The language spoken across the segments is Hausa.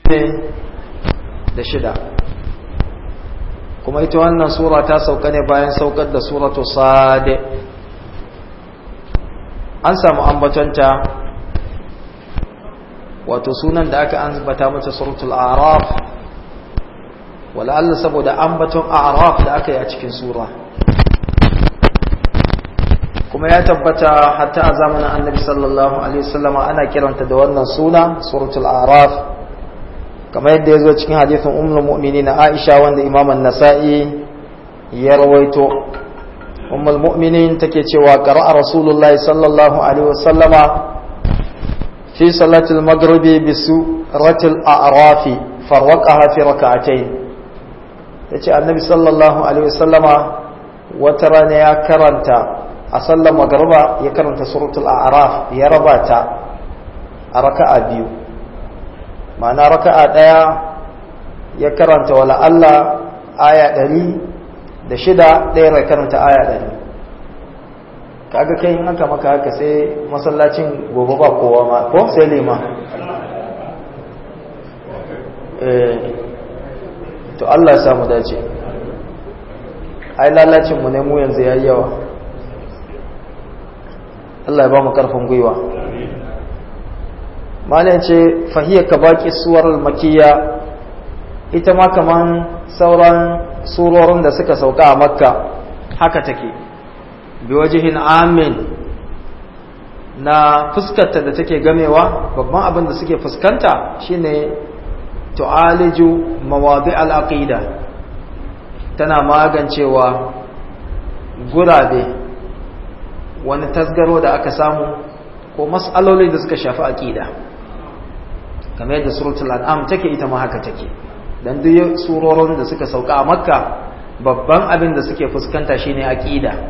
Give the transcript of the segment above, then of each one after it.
da shida kuma ita wannan sura ta sauka ne bayan saukar da suratu sade an samu ambatonta wato sunan da aka ambata mata suratul araf wala Allah saboda ambaton araf da aka yi a cikin sura kuma ya tabbata hatta a zamanin annabi sallallahu alaihi wasallama ana kiranta da wannan suna suratul araf kamar yadda ya zo cikin hadithin ummul mu'minin Aisha wanda Imam an-Nasa'i ya rawaito ummul mu'minin take cewa qara'a rasulullahi sallallahu alaihi wasallama fi salatil maghribi bi suratil a'raf farwaqaha fi rak'atayn tace annabi sallallahu alaihi wasallama wata rana ya karanta a sallar magriba ya karanta suratul a'raf ya raba ta a raka'a biyu ma'ana raka'a ɗaya ya karanta wala Allah aya ɗari da shida ɗaya ya karanta aya ɗari kaga kai in aka maka haka sai masallacin gobe ba kowa ma ko sai lima to Allah ya samu dace ai lalacin mu ne mu yanzu yayi yawa Allah ya ba mu karfin gwiwa malin ce fahiyar ka baki suwar makiya ita ma kaman sauran surorin da suka sauka a makka haka take bi wajihin amin na fuskarta da take gamewa babban abin da suke fuskanta shine tu'aliju mawadi al-aqida tana magancewa gurabe wani tasgaro da aka samu ko mas'aloli da suka shafi aqida kamar yadda suratul an'am take ita ma haka take dan duk surorin da suka sauka a makka babban abin da suke fuskanta shine aqida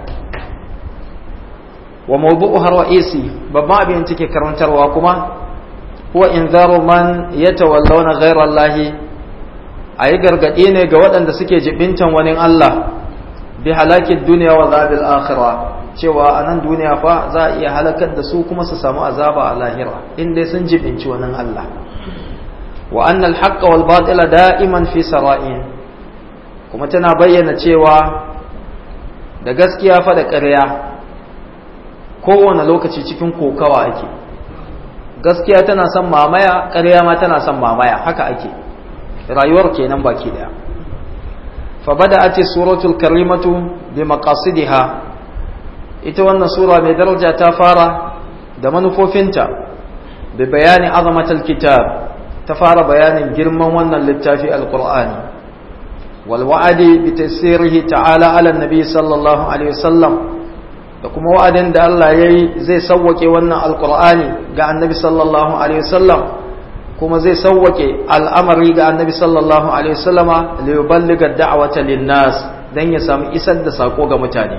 wa mawdu'uha ra'isi babban abin da take karantarwa kuma huwa inzaru man yatawallawna ghayra allahi ayi gargade ne ga waɗanda suke jibintan wani Allah bi halakid dunya wa zabil akhirah cewa a nan duniya fa za a iya halakar da su kuma su samu azaba a lahira inda sun jibinci wannan Allah wa annal haqqa wal batila da'iman fi sara'in kuma tana bayyana cewa da gaskiya fa da ƙarya kowane lokaci cikin kokawa ake gaskiya tana son mamaya ƙarya ma tana son mamaya haka ake rayuwar kenan baki daya fa bada'at suratul karimatu bi maqasidiha ita wannan sura mai daraja ta fara da manufofinta da bayani azamatul kitab ta fara bayanin girman wannan littafi alqur'ani wal wa'adi bi tasirihi ta'ala ala nabi sallallahu alaihi wasallam da kuma wa'adin da Allah yayi zai sawwake wannan alqur'ani ga annabi sallallahu alaihi wasallam kuma zai sawwake al'amari ga annabi sallallahu alaihi wasallama li yuballigha da'wata lin nas dan ya samu isar da sako ga mutane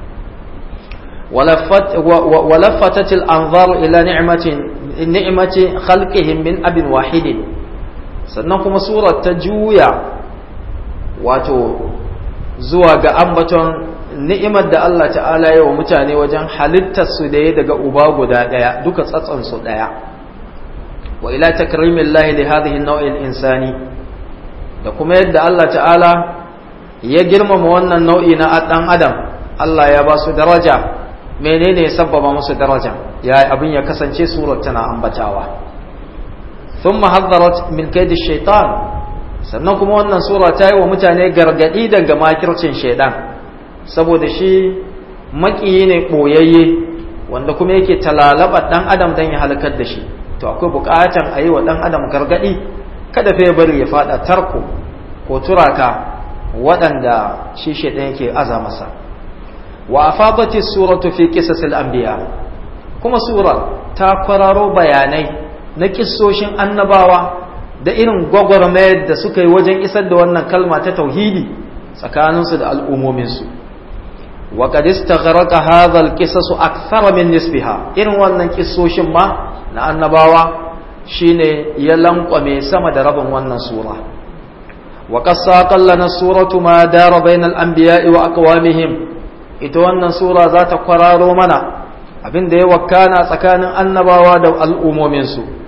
ولفتت الأنظار إلى نعمة نعمة خلقهم من أب واحد sannan kuma surar ta juya wato zuwa ga ambaton ni'imar da Allah ta'ala yi wa mutane wajen halittar su da ya daga uba guda daya duka tsatson su daya wa ila takrimin lahi li hadhihi nau'in insani da kuma yadda Allah ta'ala ya girmama wannan nau'i na dan adam Allah ya ba su daraja menene ya sabbaba musu daraja ya abin ya kasance surar tana ambatawa thumma haddarat min kaidi shaitan sannan kuma wannan sura ta yi wa mutane gargadi daga makircin shaidan saboda shi makiyi ne boyayye wanda kuma yake talalaba dan adam dan ya halakar da shi to akwai bukatan a yi wa dan adam gargadi kada fa ya bari ya fada tarko ko turaka waɗanda shi shaidan yake aza masa wa afadati suratu fi qisasil anbiya kuma sura ta kwararo bayanai na kissoshin annabawa da irin gwagwarmayar da suka yi wajen isar da wannan kalma ta tauhidi tsakaninsu da al'ummominsu wa qad istaghraqa hadha al-qisas akthara min nisbiha irin wannan kissoshin ma na annabawa shine ya lankwame sama da rabin wannan sura wa qad saqallana suratu ma dara bainal anbiya'i wa aqwamihim ita wannan sura za ta kwararo mana abin da ya wakana tsakanin annabawa da al'ummominsu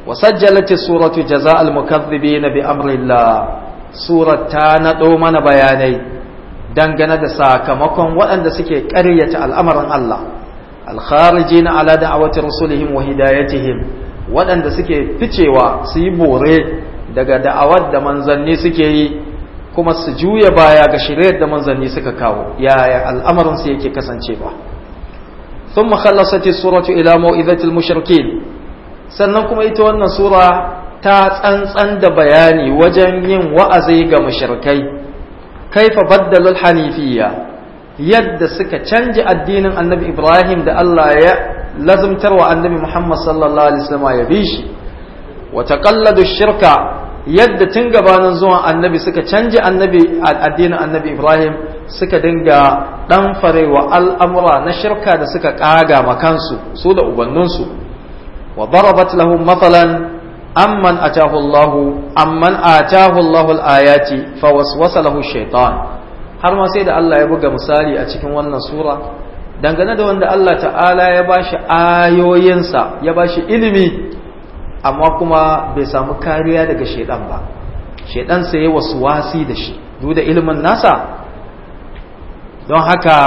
وسجلت السورة جزاء المكذبين بأمر الله سورة تانتو من بياني دنگنا da sakamakon waɗanda suke ƙaryata al'amarin Allah alkharijina ala da'awati rusulihim wa hidayatihim waɗanda suke ficewa su yi bore daga da'awar da manzanni suke yi kuma su juya baya ga shiryar da manzanni suka kawo yaya al'amarin su yake kasancewa thumma khallasat as-suratu ila mau'izatil mushrikin sannan kuma ita wannan sura ta tsantsan da bayani wajen yin wa'azi ga mushrikai kaifa baddalul hanifiyya yadda suka canja addinin annabi ibrahim da Allah ya lazumtar wa annabi muhammad sallallahu alaihi wasallam ya bi shi wa taqalladu shirka yadda tun gabanin zuwan annabi suka canja annabi addinin annabi ibrahim suka dinga dan farewa al'amura na shirka da suka kaga makansu su da ubanninsu وضربت لهم مثلا أمن أتاه الله أمن آتاه الله الآيات فوسوس له الشيطان har ma sai da Allah ya buga misali a cikin wannan sura dangane da wanda Allah ta'ala ya bashi ayoyinsa ya bashi ilimi amma kuma bai samu kariya daga shaidan ba shaidan sai ya wasu wasi da shi duk da ilimin nasa don haka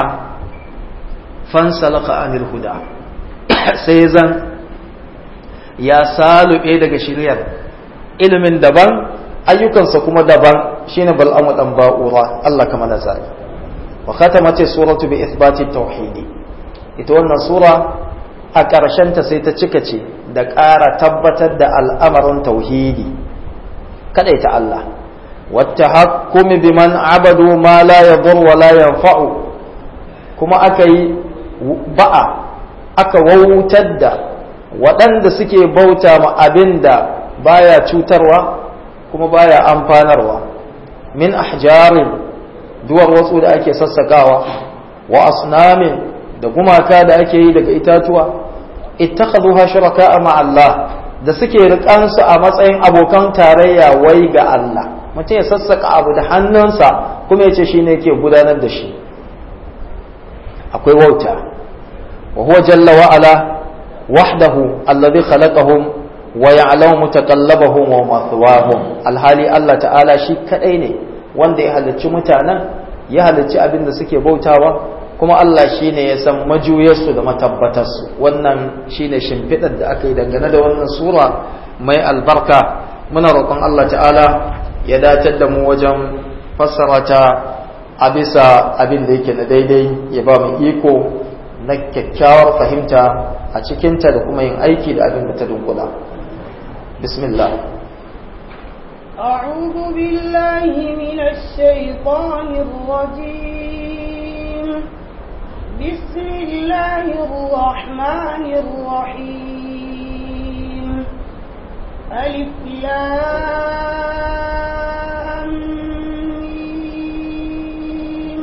fansalaka anil huda sai zan ya salube daga shiryar ilimin daban ayyukansa kuma daban shine bal'amu dan ba'ura Allah kama na zai wa khatamat suratu bi ithbati tauhidi ita wannan sura a ƙarshen ta sai ta cika ce da ƙara tabbatar da al'amarin tauhidi kadaita Allah wata hakumi biman abadu ma la yadur wa la yanfa'u kuma aka yi ba'a aka wautar da waɗanda suke bauta ma abin da baya cutarwa kuma baya amfanarwa min ahjarin duwar wasu da ake sassakawa wa asnamin da gumaka da ake yi daga itatuwa ittakhadhuha shuraka ma Allah da suke rikansu a matsayin abokan tarayya wai ga Allah mutum ya sassaka abu da hannunsa kuma ya ce shine yake gudanar da shi akwai wauta wa huwa jalla wa ala وحده الذي خلقهم ويعلم متقلبهم ومثواهم alhali Allah ta'ala shi kadai ne wanda ya halicci mutanen ya halicci abin da suke bautawa kuma Allah shi ne ya san majuyarsu da matabbatarsu wannan shi ne shimfiɗar da aka yi dangane da wannan sura mai albarka muna roƙon Allah ta'ala ya datar da mu wajen fassara ta a bisa abin da yake na daidai ya ba mu iko na kyakkyawar fahimta a cikinta da kuma yin aiki da abin da ta dunkula bismillah أعوذ بالله من الشيطان الرجيم بسم الله الرحمن الرحيم ألف لام ميم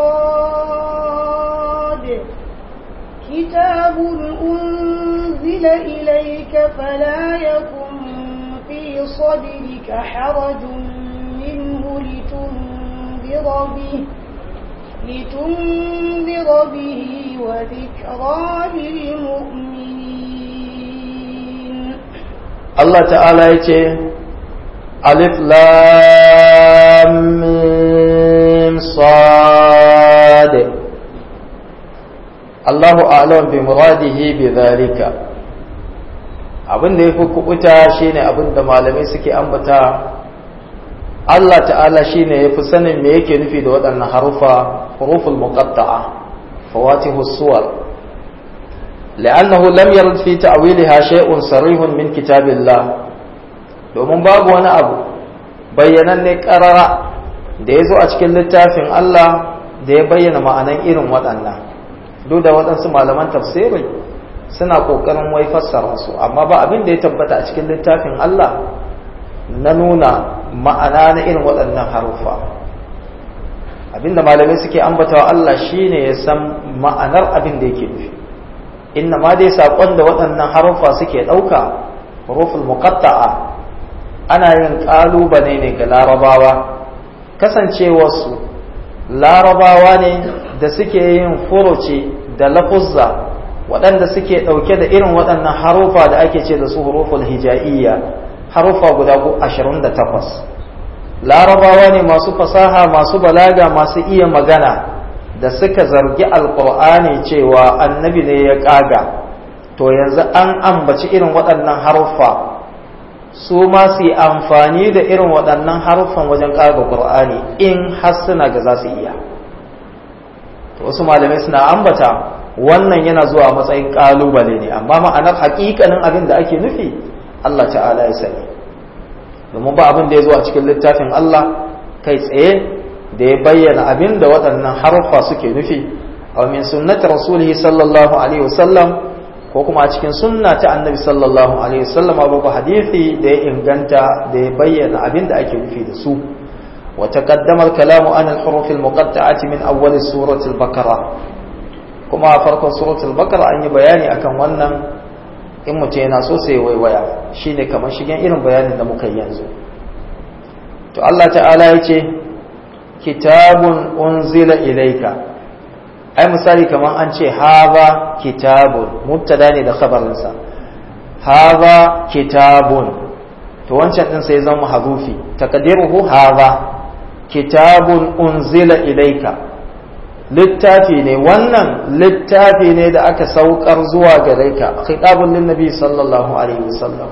صاد كتاب أنزل إليك فلا يكن في صدرك حرج منه لتنذر به لتنذر به وذكرى للمؤمنين Allah ta'ala ya ce alif lam mim sad Allahu a'lam bi muradihi bi zalika abin da yafi kubuta shine abin da malamai suke ambata Allah ta'ala shine yafi sanin me yake nufi da waɗannan harufa huruful muqatta'a fawatihu suwar لأنه لم يرد في تأويلها شيء صريح من كتاب الله domin babu wani abu bayyananne ƙarara da ya zo a cikin littafin Allah da ya bayyana ma'anan irin waɗannan duk da waɗansu malaman tafsiri suna ƙoƙarin wai fassara su amma ba abin da ya tabbata a cikin littafin Allah na nuna ma'ana na irin waɗannan haruffa abinda malamai suke ambatawa Allah shine ya san ma'anar abin da yake nufi inna ma dai saƙon da waɗannan haruffa suke ɗauka huruful muqatta'a ana yin ƙalubale ne ga larabawa kasancewarsu larabawa ne da suke yin furuci da lafuzza waɗanda suke ɗauke da irin waɗannan harufa da ake ce da su huruful hija'iyya harufa guda 28 larabawa ne masu fasaha masu balaga masu iya magana da suka zargi alkur'ani cewa annabi ne ya ƙaga to yanzu an ambaci irin waɗannan haruffa su ma su yi amfani da irin waɗannan haruffan wajen ƙaga ƙur'ani in har suna ga za su iya to wasu malamai suna ambata wannan yana zuwa matsayin ƙalubale ne amma ma'anar haƙiƙanin abin da ake nufi Allah ta'ala ya sani domin ba abin da ya zo a cikin littafin Allah kai tsaye da ya bayyana abin da waɗannan haruffa suke nufi a min sunnati rasulihi sallallahu alaihi wasallam ko kuma a cikin sunna ta annabi sallallahu alaihi wasallam babu hadisi da ya inganta da ya bayyana abin da ake nufi da su wa taqaddama al-kalamu an al-huruf al-muqatta'ati min awwal surati al-baqara kuma a farkon suratul baqara an yi bayani akan wannan in mutum yana so sai waiwaya shine kamar shigen irin bayanin da muka yi yanzu to Allah ta'ala ya ce kitabun unzila ilaika ai misali kamar an ce haza kitabun mubtada ne da khabarinsa haza kitabun to wancan din sai zama hazufi taqdiruhu haza kitabun unzila ilaika littafi ne wannan littafi ne da aka saukar zuwa gare ka khitabun lin nabi sallallahu alaihi wasallam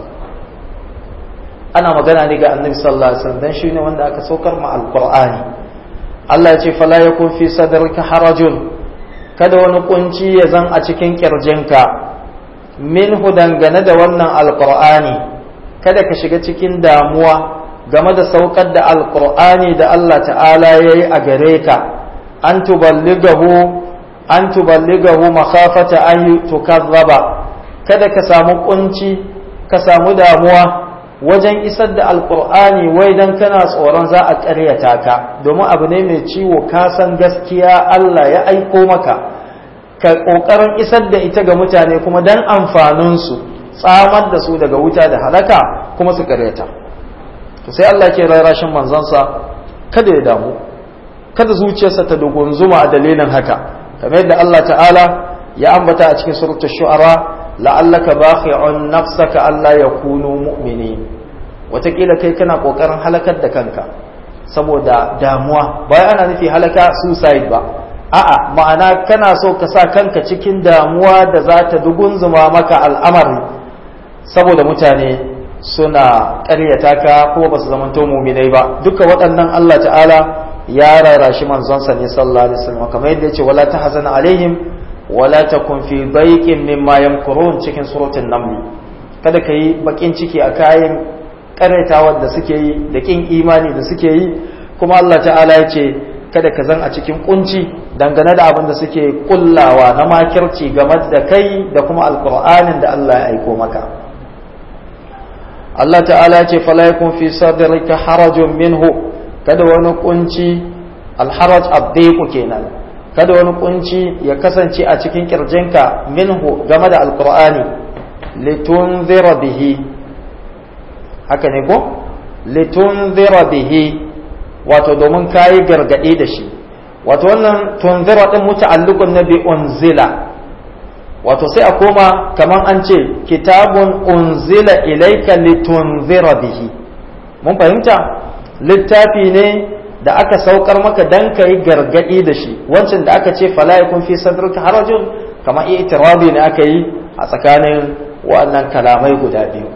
ana magana ne ga annabi sallallahu alaihi wasallam dan shine wanda aka saukar ma alqur'ani Allah ya ce fala yakun fi sadrika harajun kada wani kunci ya zan a cikin kirjinka minhu dangane da wannan alqur'ani kada ka shiga cikin damuwa game da saukar da alqur'ani da Allah ta'ala yayi a gare ka an tuballigahu an tuballigahu makhafata an tukazzaba kada ka samu kunci ka samu damuwa wajen isar da alkur'ani wai dan kana tsoron za a ƙaryata ka domin abu ne mai ciwo ka san gaskiya Allah ya aiko maka ka ƙoƙarin isar da ita ga mutane kuma dan amfaninsu tsamar da su daga wuta da halaka kuma su ƙaryata to sai Allah ke rarashin manzansa kada ya damu kada zuciyarsa ta dugunzuma a dalilin haka kamar yadda Allah ta'ala ya ambata a cikin suratul shu'ara la'allaka bakhi'un nafsaka alla yakunu mu'minin watakila kai kana kokarin halakar da kanka saboda damuwa bayan ana nufi halaka suicide ba a'a ma'ana kana so ka sa kanka cikin damuwa da za ta dugunzuma maka al'amari saboda mutane suna ƙaryata ka kuma ba su zamanto muminai ba duka waɗannan Allah ta'ala ya rarashi manzonsa ne sallallahu alaihi wasallam kamar yadda yace wala tahzan alaihim wala takun fi daiqin mimma yamkurun cikin suratul naml kada kai bakin ciki a kayan karaitawar da suke yi da kin imani da suke yi kuma Allah ta'ala yace kada ka zan a cikin kunci dangane da abin da suke kullawa na makirci game da kai da kuma alqur'anin da Allah ya aiko maka Allah ta'ala yace fala yakun fi sadrika harajun minhu kada wani kunci alharaj abdiku kenan kada wani kunci ya kasance a cikin kirjinka minhu game da alqur'ani litunzira bihi haka ne ko litunzira bihi wato domin kayi gargadi da shi wato wannan tunzira din muta'alliqun nabi unzila wato sai a koma kaman an ce kitabun unzila ilayka litunzira bihi mun fahimta littafi ne da aka saukar maka dan ka yi gargadi da shi wancan da aka ce fala yakun fi sadrika harajun kamar itirabi ne aka yi a tsakanin waɗannan kalamai guda biyu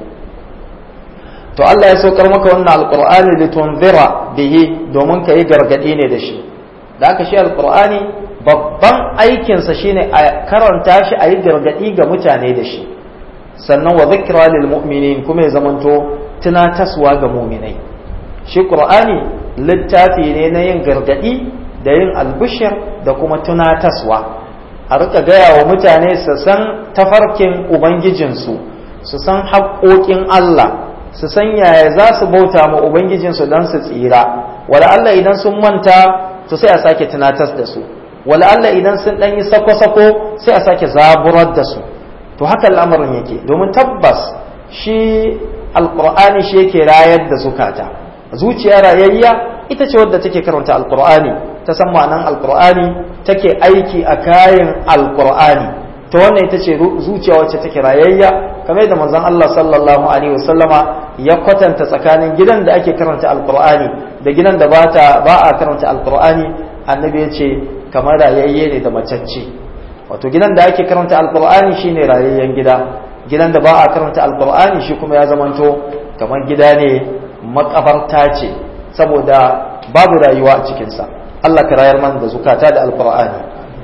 to Allah ya saukar maka wannan alqur'ani litunzira bihi domin ka yi gargadi ne da shi da aka shi alqur'ani babban aikinsa shine a karanta shi a yi gargadi ga mutane da shi sannan wa zikra lil mu'minin kuma ya zamanto tunataswa ga mu'minai shi ƙur'ani littafi ne na yin gargaɗi da yin albishir da kuma tunataswa a rika gaya wa mutane su san tafarkin ubangijinsu su san haƙoƙin Allah su san yaya za su bauta ma ubangijinsu don su tsira wala Allah idan sun manta to sai a sake tunatas da su wala Allah idan sun ɗan yi sako-sako sai a sake zaburar da su to haka al'amarin yake domin tabbas shi alƙur'ani shi yake rayar da zukata zuciya rayayya ita ce wadda take karanta alkur'ani ta san ma'anan alkur'ani take aiki a kayan alkur'ani ta wannan ita ce zuciya wacce take rayayya kamar da manzon Allah sallallahu alaihi wasallama ya kwatanta tsakanin gidan da ake karanta alqur'ani da gidan da bata ba a karanta alqur'ani annabi ya ce kamar rayayye ne da macacce wato gidan da ake karanta alqur'ani shine rayayyen gida gidan da ba a karanta alqur'ani shi kuma ya zamanto kamar gida ne makabarta ce saboda babu rayuwa a cikinsa Allah ka rayar man da zukata da alqur'ani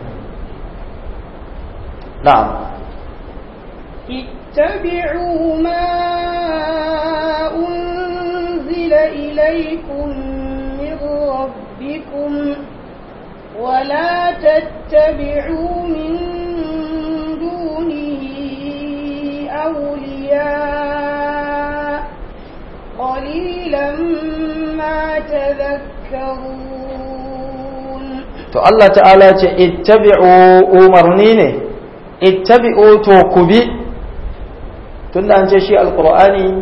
na'am اتبعوا ما أنزل إليكم من ربكم ولا تتبعوا من دونه أولياء قليلا ما تذكرون to Allah ta'ala ce ittabi'u umarni ne ittabi'u to ku bi tunda an ce shi alqur'ani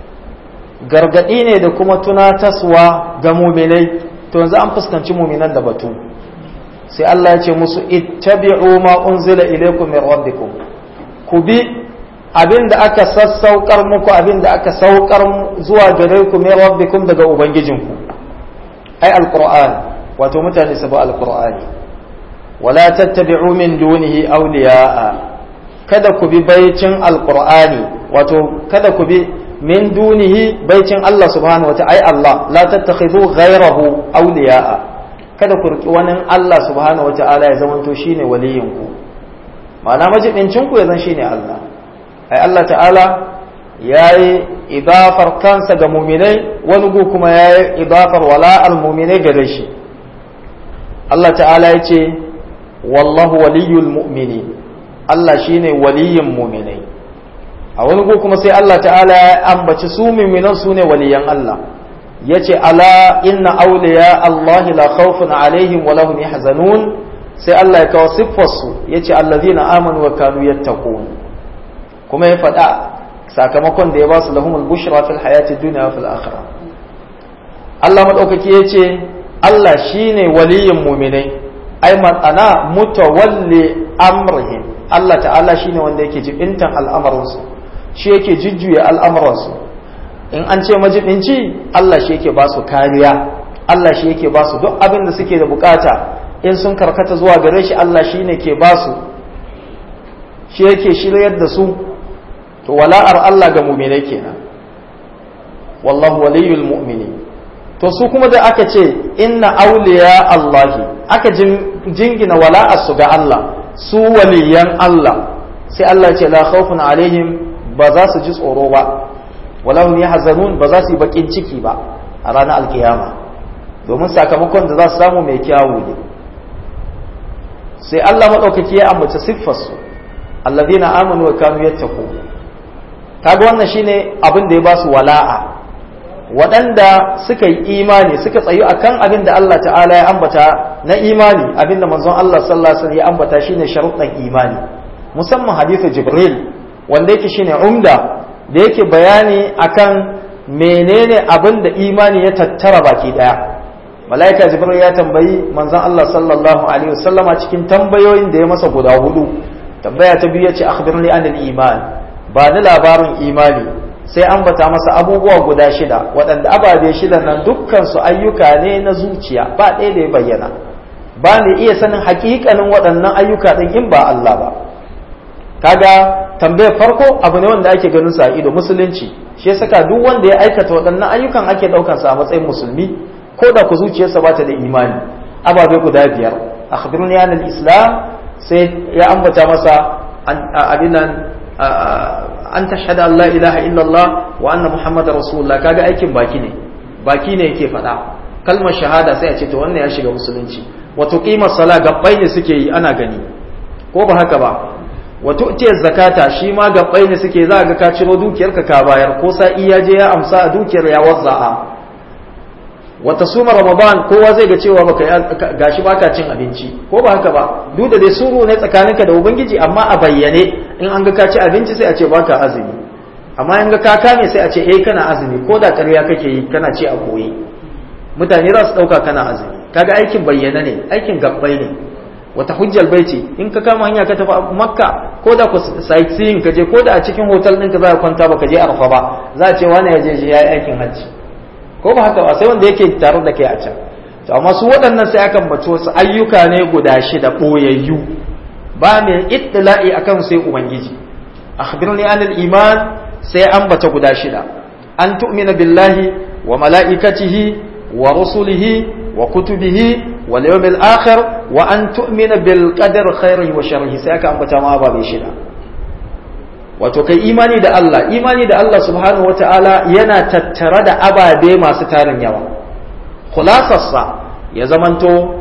gargadi ne da kuma tunataswa ga muminai to yanzu an fuskanci muminan da batu sai Allah ya ce musu ittabi'u ma unzila ilaykum min rabbikum ku bi abinda aka sassaukar muku abinda aka saukar zuwa gare ku min rabbikum daga ubangijinku ai alqur'ani wato mutane su bi alqur'ani wala tattabi'u min dunihi awliya'a kada ku bi baicin alqur'ani wato kada ku bi min dunihi baicin Allah subhanahu wa ai Allah la tattakhidhu ghayrahu awliya'a kada ku riki wani Allah subhanahu wa ta'ala ya zamanto shine waliyin ku ma'ana majibincin ku ya zan shine Allah ai Allah ta'ala yayi idafar kansa ga mu'minai wani gu kuma yayi idafar wala'al mu'minai gare shi Allah ta'ala ya ce wallahu waliyul mu'mini Allah shine waliyin mu'minai a wani gu kuma sai Allah ta'ala ya ambaci su mu'minan su ne waliyan Allah ya ce ala inna awliya Allah la khawfun alaihim wa lahum yahzanun sai Allah ya kawo siffarsu ya ce allazina amanu wa kanu yattaqun kuma ya faɗa sakamakon da ya ba su lahumul bushra fil hayati dunya wa fil akhirah Allah madaukaki ya ce Allah shi ne waliyin muminai ai ma'ana mutawalli amrihim Allah ta'ala shi ne wanda yake jibintan al'amuransu shi yake jujjuya al'amuransu in an ce majibinci Allah shi yake ba su kariya Allah shi yake ba su duk abin da suke da bukata in sun karkata zuwa gare shi Allah shi ne ke ba su shi yake shiryar da su to wala'ar Allah ga muminai kenan wallahu waliyul mu'minin to su kuma da aka ce inna auliya Allahi aka jingina wala'arsu ga Allah su waliyan Allah sai Allah ce la khawfun alaihim ba za su ji tsoro ba walahum yahzanun ba za su yi bakin ciki ba a ranar alkiyama domin sakamakon da za su samu mai kyawu ne sai Allah madaukaki ya ambaci siffarsu allazina amanu wa kanu yattaqu kaga wannan shine abin da ya ba su wala'a waɗanda suka yi imani suka tsayu akan abin da Allah ta'ala ya ambata na imani abin da manzon Allah sallallahu alaihi wasallam ya ambata shine sharuɗan imani musamman hadithu Jibril wanda yake shine umda da yake bayani akan menene abin da imani ya tattara baki daya malaika Jibril ya tambayi manzon Allah sallallahu alaihi wasallama cikin tambayoyin da ya masa guda hudu tambaya ta biyu yace akhbirni anil iman ba ni labarin imani sai an bata masa abubuwa guda shida waɗanda ababe shida nan dukkansu ayyuka ne na zuciya ba ɗaya da ya bayyana ba ni iya sanin hakikanin waɗannan ayyuka ɗin in ba Allah ba kaga tambayar farko abu ne wanda ake ganin sa ido musulunci shi ya saka duk wanda ya aikata waɗannan ayyukan ake ɗaukan sa a matsayin musulmi ko da ku zuciyarsa ba ta da imani ababe guda biyar akhbiruni anil islam sai ya ambata masa abin nan an tashhada Allah ilaha illallah wa anna muhammadar rasulullah kaga aikin baki ne baki ne yake faɗa kalmar shahada sai a ce to wannan ya shiga musulunci wato qimar sala gabbai ne suke yi ana gani ko ba haka ba wato ce zakata shi ma gabbai ne suke za ga ka ciro dukiyarka ka bayar ko sa'i ya je ya amsa a dukiyar ya wazza'a wata suma ramadan kowa zai ga cewa baka gashi baka cin abinci ko ba haka ba duk da dai suru ne tsakaninka da ubangiji amma a bayyane in an ga ka ci abinci sai a ce baka azumi amma in ga ka kame sai a ce eh kana azumi ko da ƙarya kake yi kana ci a koyi mutane za su ɗauka kana azumi kaga aikin bayyana ne aikin gabbai ne wata hujjal baiti in ka kama hanya ka tafi makka ko da ku sightseeing ka je ko da a cikin hotel ɗinka za ka kwanta ba ka je arfa ba za a ce wani ya je shi ya yi aikin hajji ko ba haka ba sai wanda yake tare da kai a can to amma su waɗannan sai aka bace wasu ayyuka ne guda shida ɓoyayyu ba mai ittila'i akan sai ubangiji akhbirni anil iman sai an bata guda shida an tu'mina billahi wa mala'ikatihi wa rusulihi wa kutubihi wal yawmil akhir wa an tu'mina bil qadar khairihi wa sharrihi sai aka ambata ma ba bai shida wato kai imani da Allah imani da Allah subhanahu wata'ala yana tattare da ababe masu tarin yawa khulasarsa ya zamanto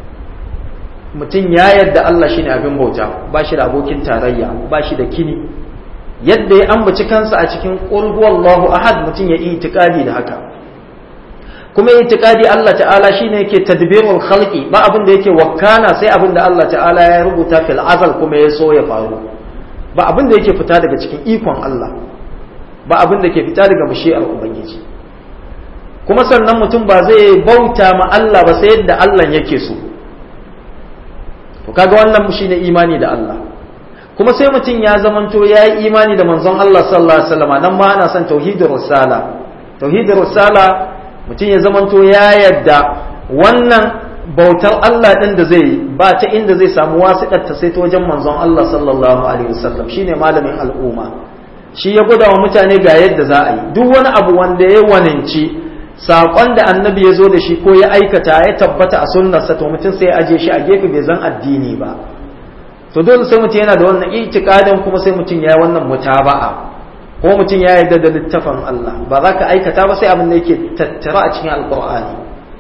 mutum ya yadda Allah shine abin bauta ba shi da abokin tarayya ba shi da kini yadda ya ambaci kansa a cikin qul huwallahu ahad mutum ya itikadi da haka kuma itikadi Allah ta'ala shine yake tadbirul khalqi ba abin da yake wakana sai abin da Allah ta'ala ya rubuta fil azal kuma ya so ya faru ba abin da yake fita daga cikin ikon Allah ba abin da ke fita daga mashi'ar ubangiji kuma sannan mutum ba zai bauta ma Allah ba sai yadda Allah yake so to kaga wannan shine imani da Allah kuma sai mutum ya zamanto ya yi imani da manzon Allah sallallahu alaihi wasallam nan ma ana son tauhidur risala tauhidur risala mutum ya zamanto ya yadda wannan bautar Allah din da zai ba ta inda zai samu wasiƙar ta sai ta wajen manzon Allah sallallahu alaihi wasallam shine malamin al'umma shi ya gwada wa mutane ga yadda za a yi duk wani abu wanda ya waninci saƙon da annabi ya zo da shi ko ya aikata ya tabbata a sunnarsa to mutum sai ya aje shi a gefe bai zan addini ba to dole sai mutum yana da wannan itikadin kuma sai mutum ya yi wannan mutaba'a ko mutum ya yarda da littafin Allah ba za ka aikata ba sai abin da yake tattara a cikin alkur'ani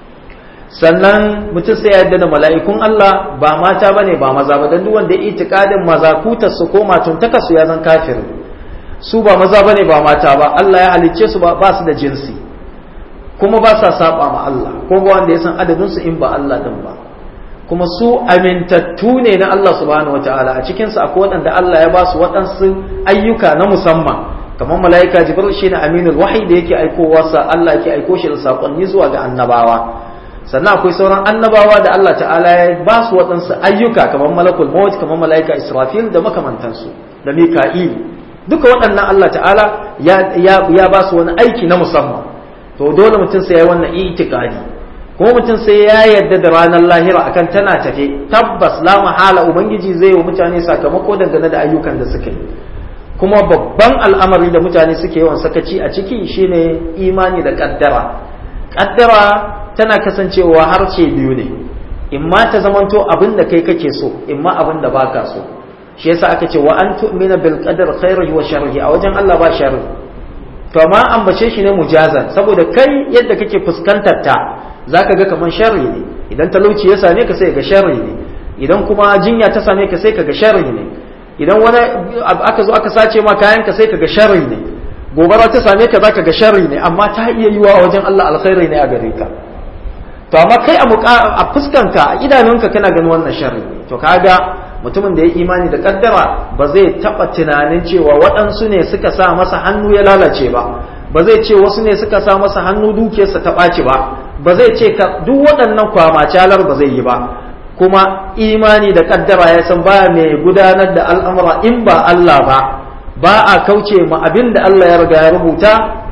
sannan mutum sai ya yarda da mala'ikun Allah ba mata bane ba maza ba dan duk wanda ya itikadin mazakutar su ko matuntaka su ya zan kafir su ba maza bane ba mata ba Allah ya halicce su ba su da jinsi kuma ba sa saba ma Allah ko ba wanda ya san adadin su in ba Allah din ba kuma su amintattu ne na Allah subhanahu wataala a cikin su akwai waɗanda Allah ya ba su waɗansu ayyuka na musamman kamar mala'ika jibril shine aminul wahyi da yake aikowa sa Allah yake aiko shi da sakonni zuwa ga annabawa sannan akwai sauran annabawa da Allah ta'ala ya ba su waɗansu ayyuka kamar malakul maut kamar mala'ika israfil da makamantansu da mika'il duka waɗannan Allah ta'ala ya ba su wani aiki na musamman to dole mutum sai ya yi wannan itikadi kuma mutum sai ya yarda da ranar lahira akan tana tafe tabbas la mahala ubangiji zai wa mutane sakamako dangane da ayyukan da suka yi kuma babban al'amari da mutane suke yawan sakaci a ciki shine imani da kaddara kaddara tana kasancewa harshe biyu ne imma ta zamanto abin da kai kake so imma abin da baka so shi yasa aka ce wa an tu'mina bil qadar khairihi wa sharrihi a wajen Allah ba sharri to amma ambace shi ne mujazan saboda kai yadda kake fuskantar ta zaka ga kaman sharri ne idan talauci ya same ka sai ga sharri ne idan kuma jinya ta same ka sai ka ga sharri ne idan wani aka zo aka sace ma kayan ka sai ka ga sharri ne gobara ta same ka zaka ga sharri ne amma ta iya yiwa a wajen Allah alkhairi ne a gare ka to amma kai a fuskanka a idanunka kana ganin wannan sharri ne to kaga mutumin da ya imani da kaddara ba zai taba tunanin cewa waɗansu ne suka sa masa hannu ya lalace ba ba zai ce wasu ne suka sa masa hannu dukiyarsa ta ɓaci ba ba zai ce duk waɗannan kwamacalar ba zai yi ba kuma imani da kaddara ya san baya mai gudanar da al'amura in ba Allah ba ba a kauce ma abin da Allah ya riga ya rubuta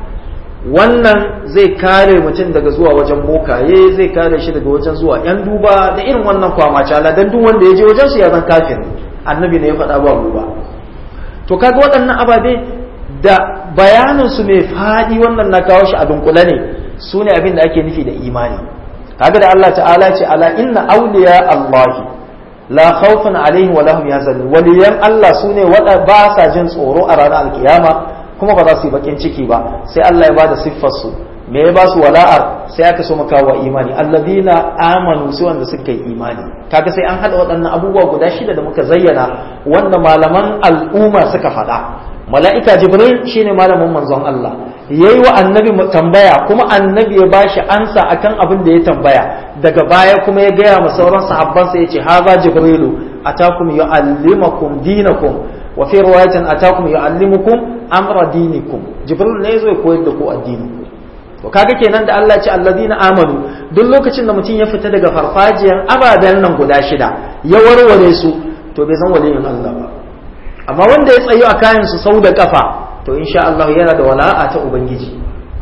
wannan zai kare mutum daga zuwa wajen bokaye zai kare shi daga wajen zuwa yan duba da irin wannan kwamacala dan duk wanda ya je wajen su ya zan kafin annabi ne ya faɗa ba ba to kaga waɗannan ababe da bayanin su mai faɗi wannan na kawo shi a dunkule ne su ne abin da ake nufi da imani kaga da Allah ta'ala ce ala inna awliya Allah la khawfun alaihim wa lahum yahzanun waliyan Allah sune wada ba sa jin tsoro a ranar alkiyama kuma ba za su yi bakin ciki ba sai Allah ya bada siffar su me ya ba su wala'ar sai aka so maka wa imani alladhina amanu su wanda suka yi imani kaga sai an hada waɗannan abubuwa guda shida da muka zayyana wanda malaman al'umma suka faɗa mala'ika jibril shine malamin manzon Allah yayi wa annabi tambaya kuma annabi ya bashi ansa akan abin da ya tambaya daga baya kuma ya gaya ma sauran sahabbansa yace haza jibrilu atakum yuallimakum dinakum wa fi riwayatin atakum yuallimukum amra dinikum jibril ne yazo ya koyar da ku addini to kaga kenan da Allah ya ce alladina amanu duk lokacin da mutum ya fita daga farfajiyar ababen nan guda shida ya warware su to bai zan waliyin Allah ba amma wanda ya tsayo a kayan su sau da kafa to insha Allah yana da wala'a ta ubangiji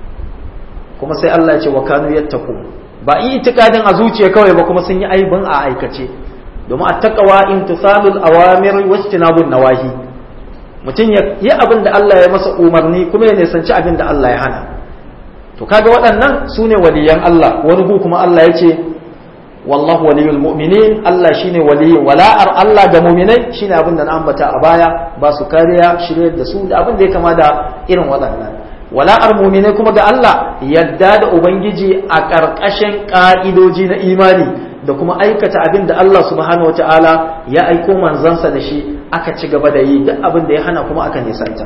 kuma sai Allah ya ce wa kanu yattaqu ba itikadin a zuciya kawai ba kuma sun yi aibin a aikace domin attaqwa imtithalul awamir wa ijtinabun nawahi mutum ya yi abin da Allah ya masa umarni kuma ya nisanci abin da Allah ya hana to kaga waɗannan su ne waliyan Allah wani gu kuma Allah ya ce wallahu waliyul mu'minin Allah shine waliyin wala'ar Allah ga mu'minai shine abin da na ambata a baya ba su kariya shirye da su da abin da ya kama da irin waɗannan wala'ar mu'minai kuma ga Allah yadda da ubangiji a ƙarƙashin ƙa'idoji na imani da kuma aikata abin da Allah subhanahu wata'ala ya aiko manzansa da shi aka ci gaba da yi duk abin da ya hana kuma aka nisanta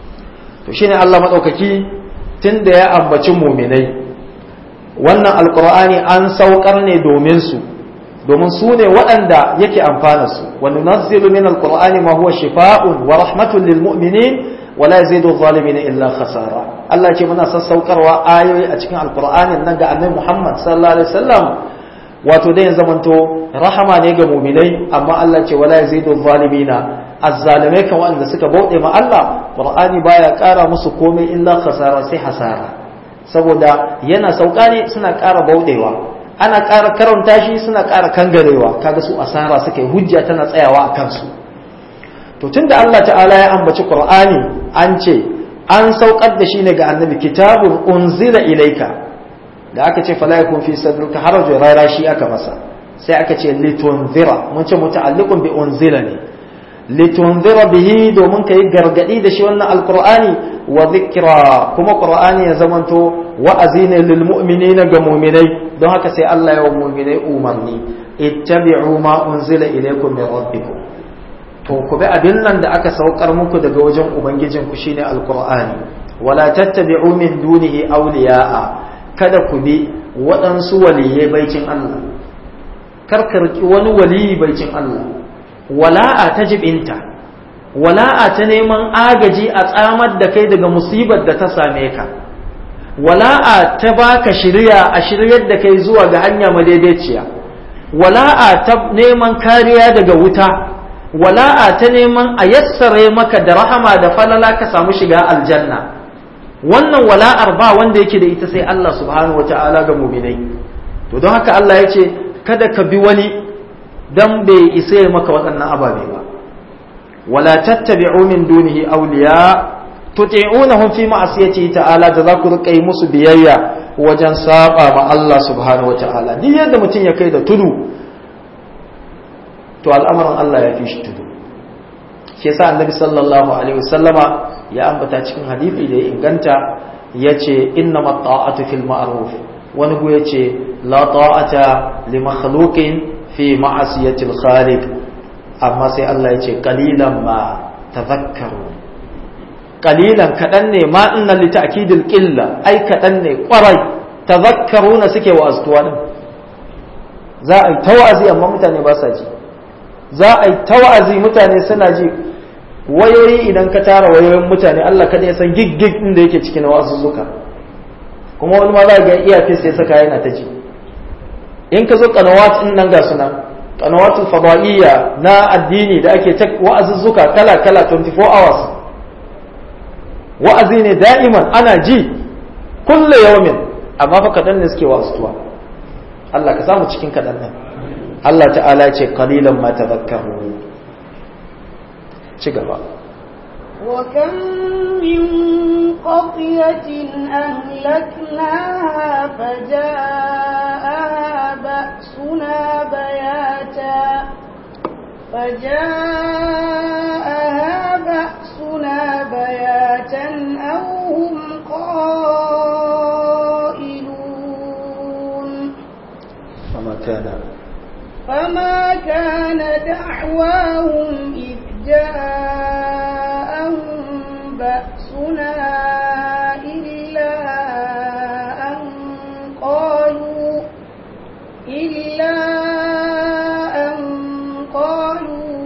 to shine Allah madaukaki tun da ya ambaci muminai wannan alkur'ani an saukar ne domin su domin su ne waɗanda yake amfana su wa nunazzilu min alqur'ani ma huwa shifaa'un wa rahmatun lil mu'minin wa la yazidu adh-dhalimin illa khasara Allah ce muna sassaukarwa ayoyi a cikin alqur'anin nan ga annabi Muhammad sallallahu alaihi wasallam wato dai zamanto rahama ne ga muminai amma Allah ce wala yazidu adh-dhalimina azzalimai kan wanda suka bauɗe ma Allah Qur'ani baya ƙara musu komai illa khasara sai hasara saboda yana sauka ne suna ƙara bauɗewa ana ƙara karanta shi suna ƙara kangarewa kaga su asara suka yi hujja tana tsayawa a kansu to tunda Allah ta'ala ya ambaci Qur'ani an ce an saukar da shi ne ga annabi kitabun unzila ilaika da aka ce fala yakun fi sadrika harajun rara shi aka masa sai aka ce litunzira mun ce muta'alliqun bi unzila ne litunzira bihi domin ka yi gargadi da shi wannan alkur'ani wa zikira kuma qur'ani ya zamanto wa'azi ne lil mu'minina ga mu'minai don haka sai Allah ya wa mu'minai umarni ittabi'u ma unzila ilaykum min rabbikum to ku bi abin nan da aka saukar muku daga wajen ubangijin ku shine alkur'ani wala tattabi'u min dunihi awliya'a kada ku bi waɗansu waliyai baicin Allah karkarki wani waliyi baicin Allah wala'a ta jibinta wala'a ta neman agaji a tsamar da kai daga musibar da ta same ka wala'a ta baka shirya a shiryar da kai zuwa ga hanya madaidaiciya wala'a ta neman kariya daga wuta wala'a ta neman a yassare maka da rahama da falala ka samu shiga aljanna wannan wala'ar ba wanda yake da ita sai Allah subhanahu wata'ala ga muminai to don haka Allah ya ce kada ka bi wani dan bai isa ya maka waɗannan ababe ba wala tattabi'u min dunihi awliya tuti'unahum fi ma'asiyati ta'ala da za ku rika yi musu biyayya wajen saba ma Allah subhanahu wata'ala duk yadda mutum ya kai da tudu to al'amarin Allah ya fi shi tudu shi yasa annabi sallallahu alaihi wasallama ya ambata cikin hadisi da ya inganta yace innamat ta'atu fil ma'ruf wani gu yace la ta'ata li makhluqin fi ma'asiyatil khaliq amma sai Allah ya ce qalilan ma tadhakkaru qalilan kadan ne ma inna li ta'kidil qilla ai kadan ne kwarai tadhakkaruna suke wa astuwa din za a yi tawazi amma mutane ba sa ji za a yi tawazi mutane suna ji wayoyi idan ka tara wayoyin mutane Allah kada ya san gig gig din da yake cikin wasu zuka kuma wani ma za ga iya fis ya saka yana ta ji in ka zo kanawat in nan ga suna kanawatul fadaiya na addini da ake ta wa'azuzzuka kala kala 24 hours wa'azi ne da'iman ana ji kulle yawmin amma fa kadan ne suke wa'azuwa Allah ka samu cikin kadan nan Allah ta'ala ya ce qalilan ma tadhakkaru ci gaba وكم من قرية أهلكناها فجاءها بأسنا بياتا فجاءها بأسنا بياتا أو هم قائلون فما كان فما كان دعواهم إذ جاءهم بأسنا إلا أن قالوا إلا أن قالوا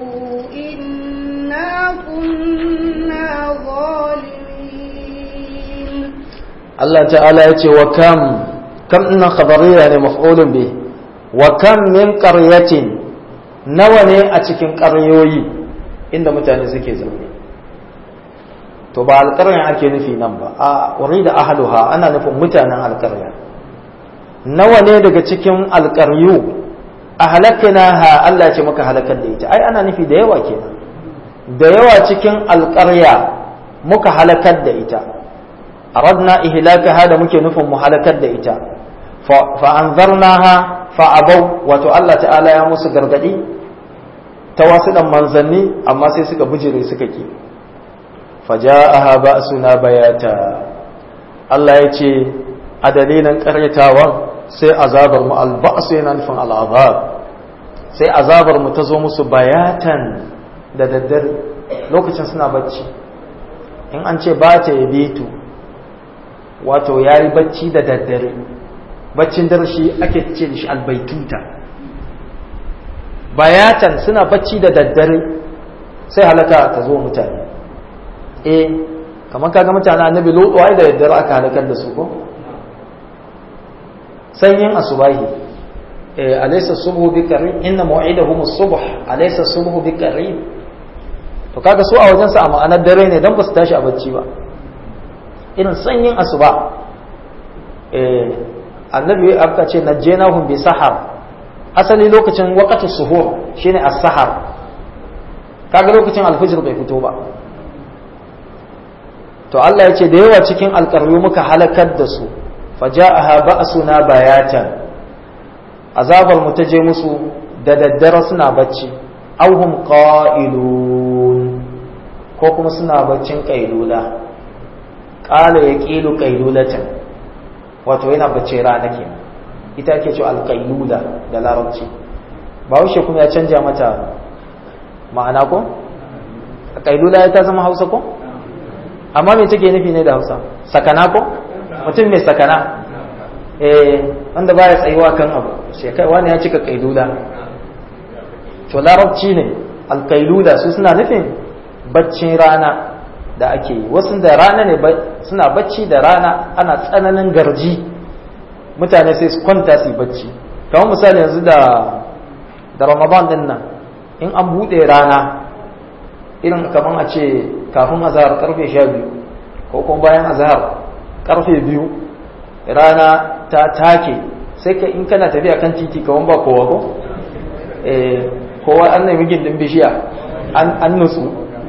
إنا كنا ظالمين Allah ta'ala ya ce wa kam kam innan khabariya ne maf'ulun bi wa kam min qaryatin nawa ne a cikin ƙaryoyi inda mutane suke zaune to ba alƙarya ake nufi nan ba a urida ahluha ana nufin mutanen alƙarya nawa ne daga cikin alƙaryu ahlaknaha Allah ce maka halakar da ita ai ana nufi da yawa kenan da yawa cikin alƙarya muka halakar da ita aradna ihlakaha da muke nufin mu halakar da ita fa anzarnaha fa abau wato Allah ta'ala ya musu gargadi ta wasu dan manzanni amma sai suka bujire suka ki faja'aha ba'suna bayata Allah ya ce a dalilin ƙaryatawan sai azabar mu alba'su yana nufin al'azab sai azabar mu ta zo musu bayatan da daddare lokacin suna bacci in an ce ba ta yabitu wato ya yi bacci da daddare baccin dare shi ake ce shi albaituta bayatan suna bacci da daddare sai halaka ta zo mutane eh kamar kaga mutane annabi lutu ai da daddare aka halakar da su ko sanyin asubahi eh alaysa subhu biqarib inna maw'idahum as-subh alaysa subhu biqarib to kaga su a wajen sa a ma'anar dare ne dan ba su tashi a bacci ba irin sanyin asuba eh annabi aka ce najjaynahum bi sahar asali lokacin waqtu suhur shine as-sahar kaga lokacin alfijir bai fito ba to Allah ya ce da yawa cikin alƙaryu muka halakar da su faja'aha ba'suna bayatan azabar mu ta je musu da daddare suna bacci auhum qa'ilun ko kuma suna baccin qailula qala yaqilu qailulatan wato yana bacci rana ke ita ake cewa alqailula da larabci bahaushe kuma ya canja mata ma'ana ko qailula ta zama hausa ko amma me take nufi ne da hausa sakana ko mutum mai sakana eh wanda baya tsayuwa kan abu sai kai wani ya cika kailula to larabci ne alkailula su suna nufin baccin rana da ake yi wasu da rana ne suna bacci da rana ana tsananin garji mutane sai su kwanta su yi bacci kamar misali yanzu da da ramadan din nan in an buɗe rana irin kamar a ce kafin azahar karfe sha biyu ko kuma bayan azahar karfe biyu rana ta take sai ka in kana tafiya kan titi kawan ba kowa ko kowa an nemi gindin bishiya an nutsu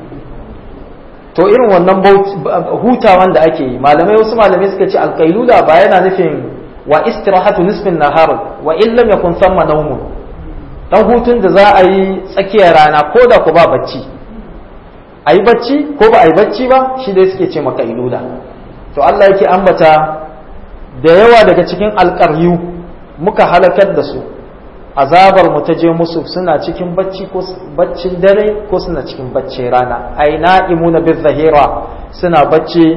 to irin wannan hutawan da ake yi malamai wasu malamai suka ce alkailula ba yana nufin wa istirahatu nisfin nahar wa in lam yakun thamma nawmun dan hutun da za a yi tsakiyar rana ko da ku ba bacci a yi bacci ko ba a yi bacci ba shi dai suke ce maka ilula to Allah yake ambata da yawa daga cikin alƙaryu muka halakar da su azabar mu ta je musu suna cikin bacci ko baccin dare ko suna cikin bacci rana ai na'imuna bil zahira suna bacci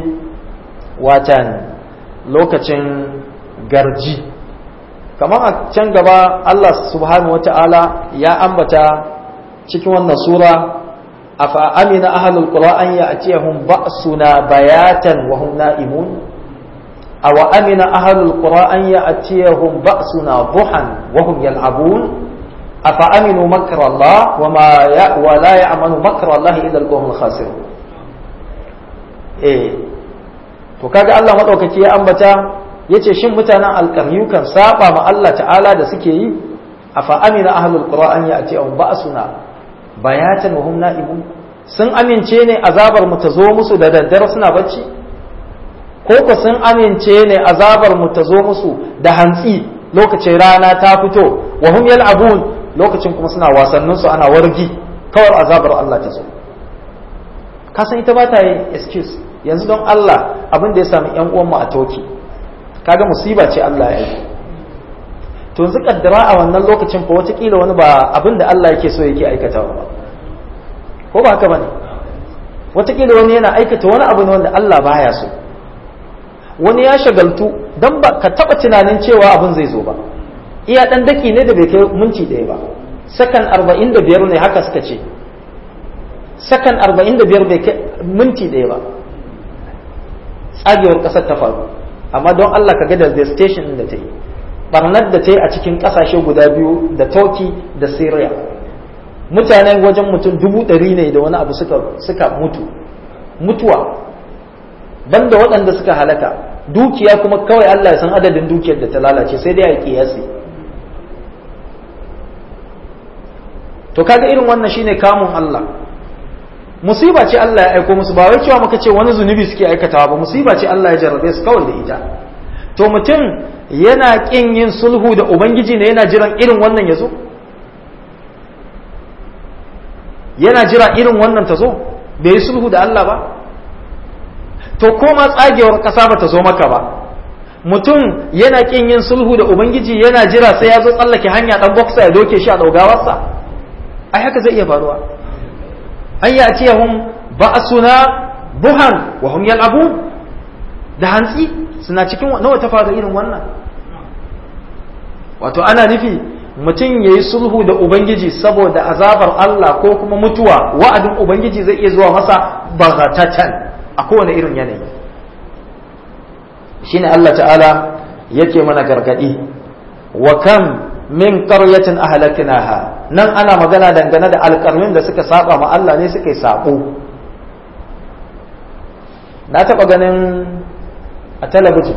watan lokacin garji kamar a can gaba Allah subhanahu wata'ala ya ambata cikin wannan sura afa amina ahlul qura an ya'tiyahum ba'suna bayatan wa hum na'imun aw amina ahlul qura an ya'tiyahum ba'suna duhan wa hum yal'abun afa aminu makra Allah wa ma ya wa la ya'manu makra Allah illa al-qawmul khasirun eh to kaga Allah madaukaki ya ambata yace shin mutanen alƙaryu kan saba ma Allah ta'ala da suke yi afa amina ahlul qura an ya'tiyahum ba'suna bayatan wa hum na'imun sun amince ne azabar mu ta zo musu da daddare suna bacci ko ko sun amince ne azabar mu ta zo musu da hantsi lokacin rana ta fito wa hum yal'abun lokacin kuma suna wasannin su ana wargi kawai azabar Allah ta zo ka san ita ba ta yi excuse yanzu don Allah abin da ya sami yan uwan mu a toki kaga musiba ce Allah ya yi to yanzu kaddara a wannan lokacin fa watakila wani ba abin da Allah yake so yake aikatawa ba ko ba haka bane watakila wani yana aikata wani abu ne wanda Allah baya so wani ya shagaltu dan ba ka taba tunanin cewa abin zai zo ba iya dan daki ne da bai kai minti daya ba sakan 45 ne haka suka ce sakan 45 bai kai minti daya ba tsagewar kasar ta faru amma don Allah ka ga da devastation da ta yi barnar da ta yi a cikin ƙasashe guda biyu da turkey da syria mutanen wajen mutum dubu ɗari ne da wani abu suka mutu mutuwa banda waɗanda suka halaka dukiya kuma kawai Allah ya san adadin dukiyar da ta lalace sai dai a kiyasi to kaga irin wannan shine kamun Allah musiba ce Allah ya aiko musu ba wai cewa muka ce wani zunubi suke aikatawa ba musiba ce Allah ya jarrabe su kawai da ita to mutum yana kin yin sulhu da ubangiji ne yana jiran irin wannan ya zo yana jira irin wannan ta zo bai yi sulhu da Allah ba to ko ma tsagewar ƙasa ba ta zo maka ba mutum yana kin yin sulhu da ubangiji yana jira sai ya zo tsallake hanya dan boksa ya doke shi a daugawarsa ai haka zai iya faruwa an yi a ciyahun ba'asuna buhan wa hum yal'abun da hantsi suna cikin nawa ta faru irin wannan wato ana nufi mutum ya yi sulhu da ubangiji saboda azabar Allah ko kuma mutuwa wa'adin ubangiji zai iya zuwa masa bagatatan a kowane irin yanayi shine Allah ta'ala yake mana gargadi wa kam min qaryatin ahlaknaha nan ana magana dangane da alƙarmin da suka saba ma Allah ne suka yi sabo na taɓa ganin a talabijin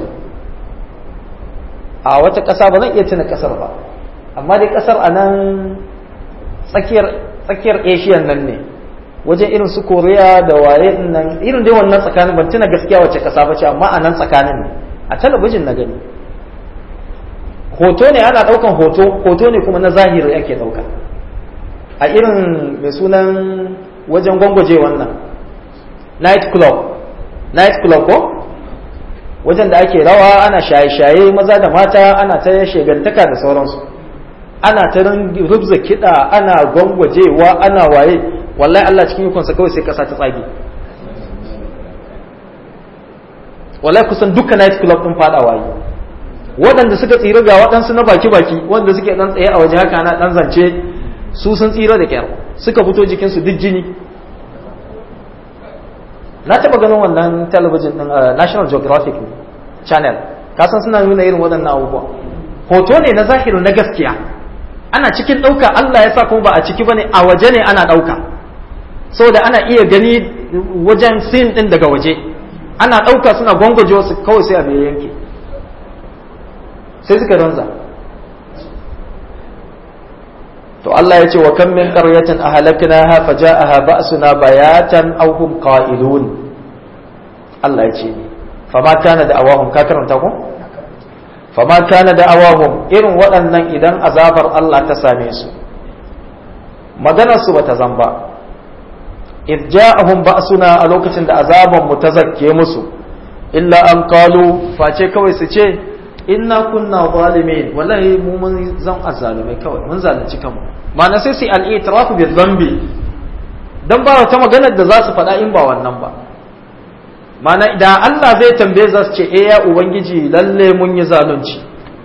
a wata ƙasa ba zan iya tuna ƙasar ba amma dai ƙasar a nan tsakiyar asiyan nan ne wajen irin su koriya da waye nan irin dai wannan tsakanin ban tuna gaskiya wace ƙasa ba ce amma a nan tsakanin ne a talabijin na gani hoto ne ana ɗaukan hoto hoto ne kuma na zahiri ake ɗauka a irin mai sunan wajen gwangwaje wannan night club night club ko wajen da ake rawa ana shaye-shaye maza da mata ana ta shegantaka da sauransu ana ta rubza kiɗa ana gwangwajewa ana waye wallahi Allah cikin ikonsa kawai sai kasa ta tsage wallahi kusan duka night club ɗin faɗa waye waɗanda suka tsira ga waɗansu na baki-baki wanda suke ɗan tsaye a waje haka na ɗan zance su sun tsira da kyar suka fito jikinsu duk jini na taɓa ganin wannan talabijin ɗin national geographic channel kasan suna nuna irin waɗannan abubuwa hoto ne na zahiru na gaskiya ana cikin ɗauka allah ya sa kuma ba a ciki ba ne a waje ne ana ɗauka saboda ana iya gani wajen sin ɗin daga waje ana ɗauka suna gwangwaje wasu kawai sai a bai yanke sai suka ranza to Allah ya ce wa kan min qaryatin ahlaknaha faja'aha ba'suna bayatan aw hum qa'ilun Allah ya ce fama kana da awahum ka karanta ko fama kana da awahum irin waɗannan idan azabar Allah ta same su maganar su bata zamba id ja'ahum ba'suna a lokacin da azaban mu ta zakke musu illa an qalu face kawai su ce inna kunna zalimin wallahi mu mun zan azzalumai kawai mun zalunci kanmu ma'ana sai su al-i'tirafu bi dhanbi dan ba wata maganar da za su faɗa in ba wannan ba ma'ana da Allah zai tambaye za su ce eh ya ubangiji lalle mun yi zalunci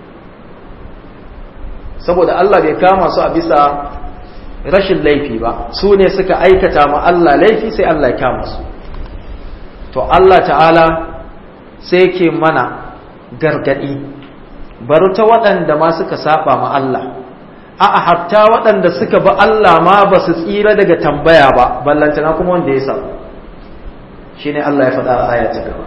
saboda Allah bai kama su a bisa rashin laifi ba su ne suka aikata ma Allah laifi sai Allah ya kama su to Allah ta'ala sai ke mana gargadi bari ta waɗanda ma suka saba ma Allah a'a hatta waɗanda suka bi Allah ma ba su tsira daga tambaya ba ballantana kuma wanda ya samu shine Allah ya faɗa a aya ta gaba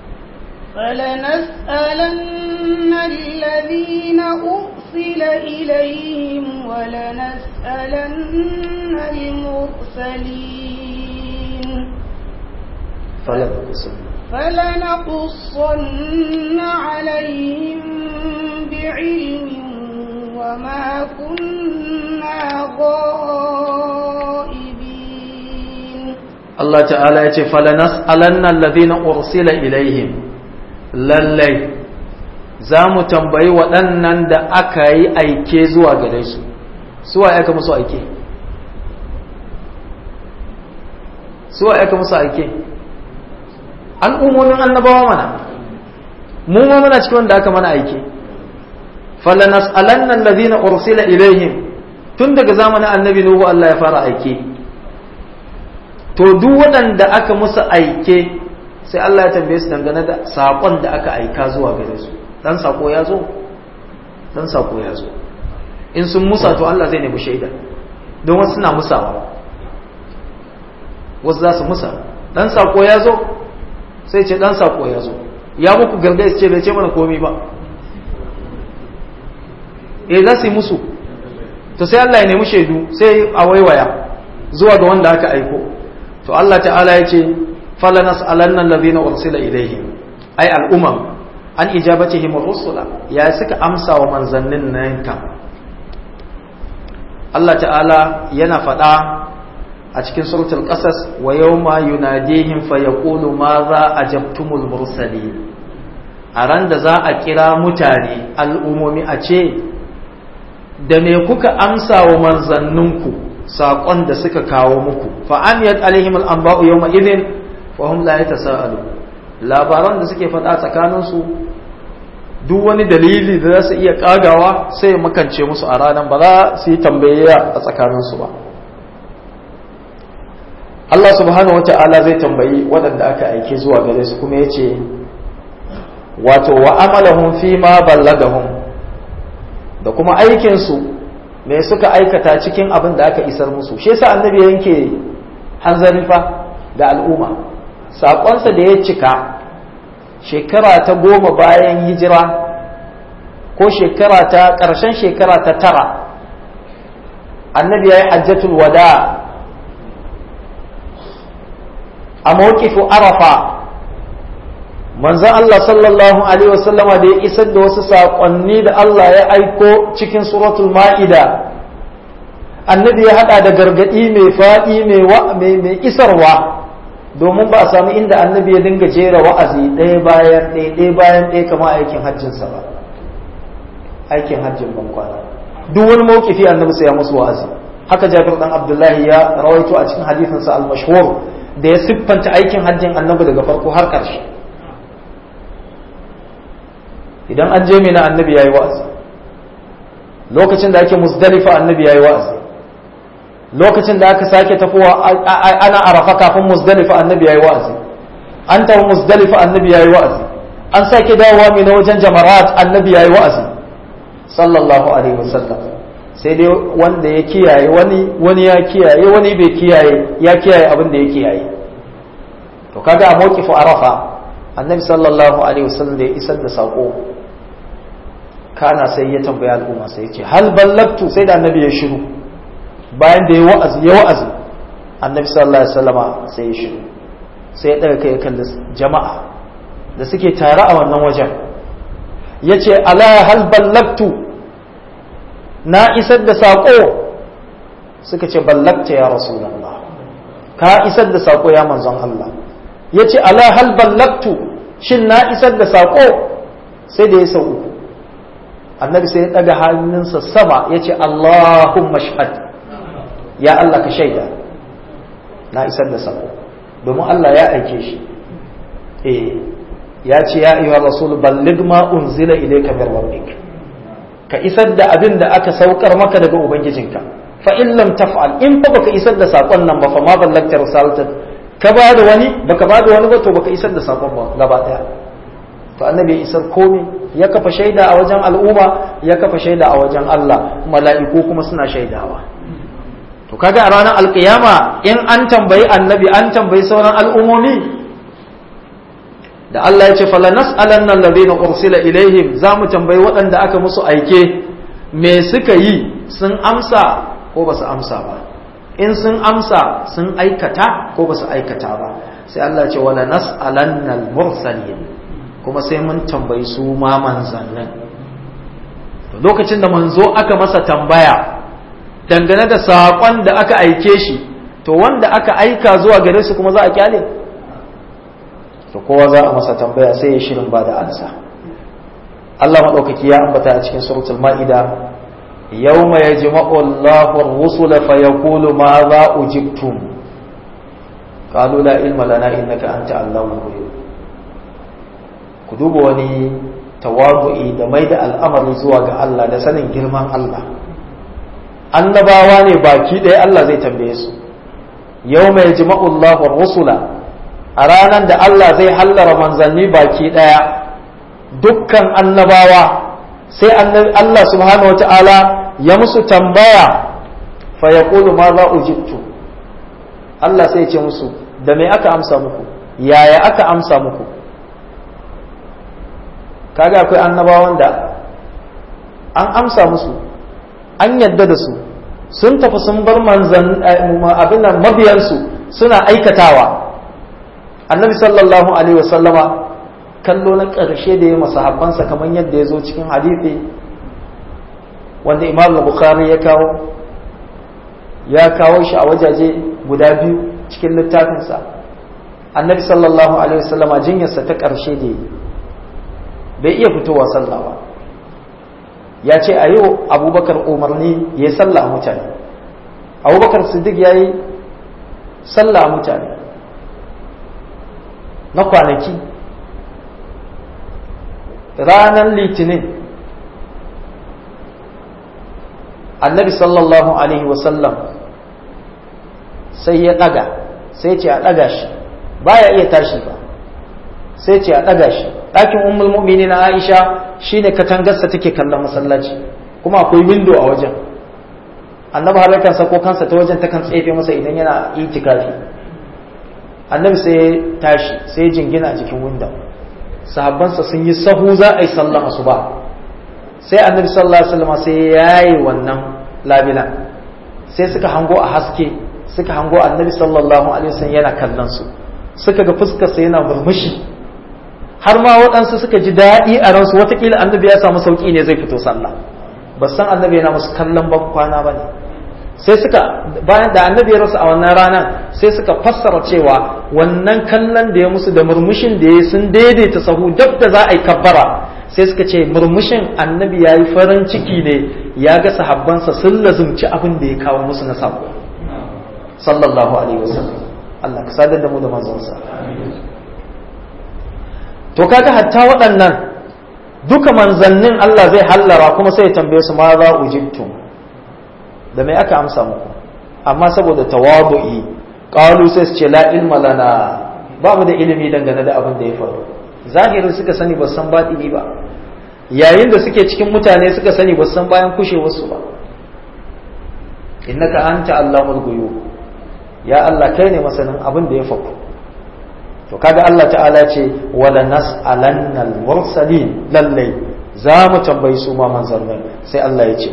فلنسألن الذين أرسل إليهم ولنسألن المرسلين فلنقسم فلنقصن عليهم بعلم وما كنا غائبين Allah ta'ala ya ce falanas'alanna alladhina ursila ilaihim lallai za mu tambayi waɗannan da aka yi aike zuwa gare su suwa aka musu aike suwa aka musu aike al'ummomin annabawa mana mu ma muna cikin wanda aka mana aike falanas'alanna alladhina ursila ilaihim tun daga zamanin annabi nuhu Allah ya fara aike to duk waɗanda aka musu aike sai Allah ya tambaye su dangane da sakon da aka aika zuwa gare su dan sako ya zo dan sako ya zo in sun musa to Allah zai nemi shaida don wasu suna musawa wasu za su musa dan sako ya zo sai ce dan sako ya zo ya muku gargaɗi su ce bai ce mana komi ba eh za su yi musu to sai Allah ya nemi shaidu sai a waiwaya zuwa ga wanda aka aiko to Allah ta'ala ya ce fala nas'alanna allazina ursila ilaihim ay al'umam an ijabatihim ar-rusula ya suka amsa wa manzannin nan kan Allah ta'ala yana faɗa a cikin suratul qasas wa yawma yunadihim fa yaqulu ma za ajabtumul mursalin a ran da za a kira mutane al'umomi a ce da me kuka amsa wa manzanninku saƙon da suka kawo muku fa'amiyat alaihim al'amba'u yau ma'izin fahim la ya tasa'alu labaran da suke faɗa tsakaninsu duk wani dalili da za su iya ƙagawa sai makance musu a ranar ba za su yi tambayayya a tsakaninsu ba Allah subhanahu wata'ala zai tambayi waɗanda aka aike zuwa gare su kuma ya ce wato wa amalahum fi ma ballagahum da kuma aikinsu me suka aikata cikin abin da aka isar musu shi yasa annabi yanke hanzari fa ga al'umma saƙonsa da ya cika shekara ta goma bayan hijira ko shekara ta ƙarshen shekara ta tara annabi ya yi hajjatul wada a mawkifu arafa manzan Allah sallallahu Alaihi wasallama da ya isar da wasu saƙonni da Allah ya aiko cikin suratul ma'ida annabi ya haɗa da gargaɗi mai faɗi mai isarwa domin ba a sami inda annabi ya dinga jera wa'azi ɗaya bayan ɗaya ɗaya bayan ɗaya kama aikin hajjinsa ba aikin hajjin ban kwana duk wani mawkifi annabi sai ya musu wa'azi haka jabir dan abdullahi ya rawaito a cikin hadisinsa al-mashhur da ya siffanta aikin hajjin annabi daga farko har ƙarshe idan an je mina annabi yayi wa'azi lokacin da ake musdalifa annabi yayi wa'azi lokacin da aka sake tafowa ana arafa kafin musdalifa annabi yayi wa'azi an tafi musdalifa annabi yayi wa'azi an sake dawowa mina wajen jamarat annabi yayi wa'azi sallallahu alaihi wasallam sai dai wanda ya kiyaye wani wani ya kiyaye wani bai kiyaye ya kiyaye abin da ya kiyaye to kaga a mawqifu arafa annabi sallallahu alaihi wasallam da ya isar da sako kana sai ya tambaya al'umma sai ya ce hal ballagtu sai da annabi ya shiru bayan da ya wa'azi ya wa'azi annabi sallallahu alaihi wasallama sai ya shiru sai ya daga kai kan jama'a da suke tare a wannan wajen yace ala hal ballagtu na isar da sako suka ce ballagta ya rasulullah ka isar da sako ya manzon Allah yace ala hal ballagtu shin na isar da sako sai da ya sau uku annabi sai ya ɗaga hannunsa sama ya ce Allahumma shahad ya Allah ka shaida na isar da sako domin Allah ya aike shi eh ya ce ya ayyuhar rasul balligh ma unzila ilayka min rabbik ka isar da abin da aka saukar maka daga ubangijinka fa in lam taf'al in fa baka isar da sakon nan ba fa ma ballagta risalata ka ba da wani baka ba da wani ba to baka isar da sakon ba gaba daya to annabi ya isar komai ya kafa shaida a wajen al'umma ya kafa shaida a wajen Allah mala'iku kuma suna shaidawa to kaga a ranar alkiyama in an tambayi annabi an tambayi sauran al'ummomi da Allah ya ce fala nas'alanna alladhina ursila ilaihim za mu tambayi waɗanda aka musu aike me suka yi sun amsa ko ba su amsa ba in sun amsa sun aikata ko ba su aikata ba sai Allah ya ce wala nas'alanna al-mursalin kuma sai mun tambayi su ma manzannin lokacin da manzo aka masa tambaya dangane da saƙon da aka aike shi to wanda aka aika zuwa gare su kuma za a kyale to kowa za a masa tambaya sai ya shirin ba da ansa Allah maɗaukaki ya ambata a cikin suratul ma'ida yawma yajma'u Allahu ar-rusula fa yaqulu ma za ujibtum qalu la ilma lana innaka anta allamul ghuyub ku duba wani tawadu'i da mai da al'amari zuwa ga Allah da sanin girman Allah annabawa ne baki ɗaya Allah zai tambaye su yau mai jima'ullahu rusula a ranar da Allah zai hallara manzanni baki ɗaya dukkan annabawa sai Allah subhanahu wa ta'ala ya musu tambaya fa ya ma za ujibtu Allah sai ce musu da me aka amsa muku yaya aka amsa muku kaga akwai annabawan da an amsa musu an yadda da su sun tafi sun bar manzan abin nan mabiyansu suna aikatawa annabi sallallahu alaihi wasallama kallo na ƙarshe da ya masahabbansa kamar yadda ya zo cikin hadithi wanda imam bukhari ya kawo ya kawo shi a wajaje guda biyu cikin littafinsa annabi sallallahu alaihi wasallama jinyarsa ta ƙarshe da yi bai iya fitowa sallah ba ya ce a yau abubakar umarni ya yi sallah a mutane abubakar siddiq ya yi sallah a mutane na kwanaki ranar litinin annabi sallallahu alaihi wasallam sai ya ɗaga sai ce a ɗaga shi baya iya tashi ba sai ce a ɗaga shi ɗakin ummul mu'mini na aisha shine katangarsa take kallon masallaci kuma akwai windo a wajen annabi har kan sako kansa ta wajen takan tsefe masa idan yana itikafi annabi sai ya tashi sai ya jingina a jikin windon sahabbansa sun yi sahu za a yi sallan asuba sai annabi sallallahu alaihi wasallam sai ya yaye wannan labila sai suka hango a haske suka hango annabi sallallahu alaihi wasallam yana kallon su suka ga fuskarsa yana murmushi har ma waɗansu suka ji daɗi a ransu watakila annabi ya samu sauƙi ne zai fito sallah ba san annabi yana musu kallon ban kwana ba ne sai suka bayan da annabi ya rasu a wannan ranar sai suka fassara cewa wannan kallon da ya musu da murmushin da ya sun daidaita sahu dab da za a yi kabbara sai suka ce murmushin annabi ya yi farin ciki ne ya ga sahabbansa sun lazumci abin da ya kawo musu na sabo sallallahu alaihi wasallam Allah ka sadar da mu da manzonsa to kaga hatta waɗannan duka manzannin Allah zai hallara kuma sai ya tambaye su ma za ujibtum da mai aka amsa muku amma saboda tawadu'i qalu sai su ce la ilma lana ba mu da ilimi dangane da abin da ya faru zahirin suka sani ba san batini ba yayin da suke cikin mutane suka sani ba san bayan kushewar su ba innaka anta allamul ghuyub ya Allah kai ne masanin abin da ya faru to kaga Allah ta'ala ce wala nas'alanna al-mursalin lalle za mu tambayi su ma manzannin sai Allah ya ce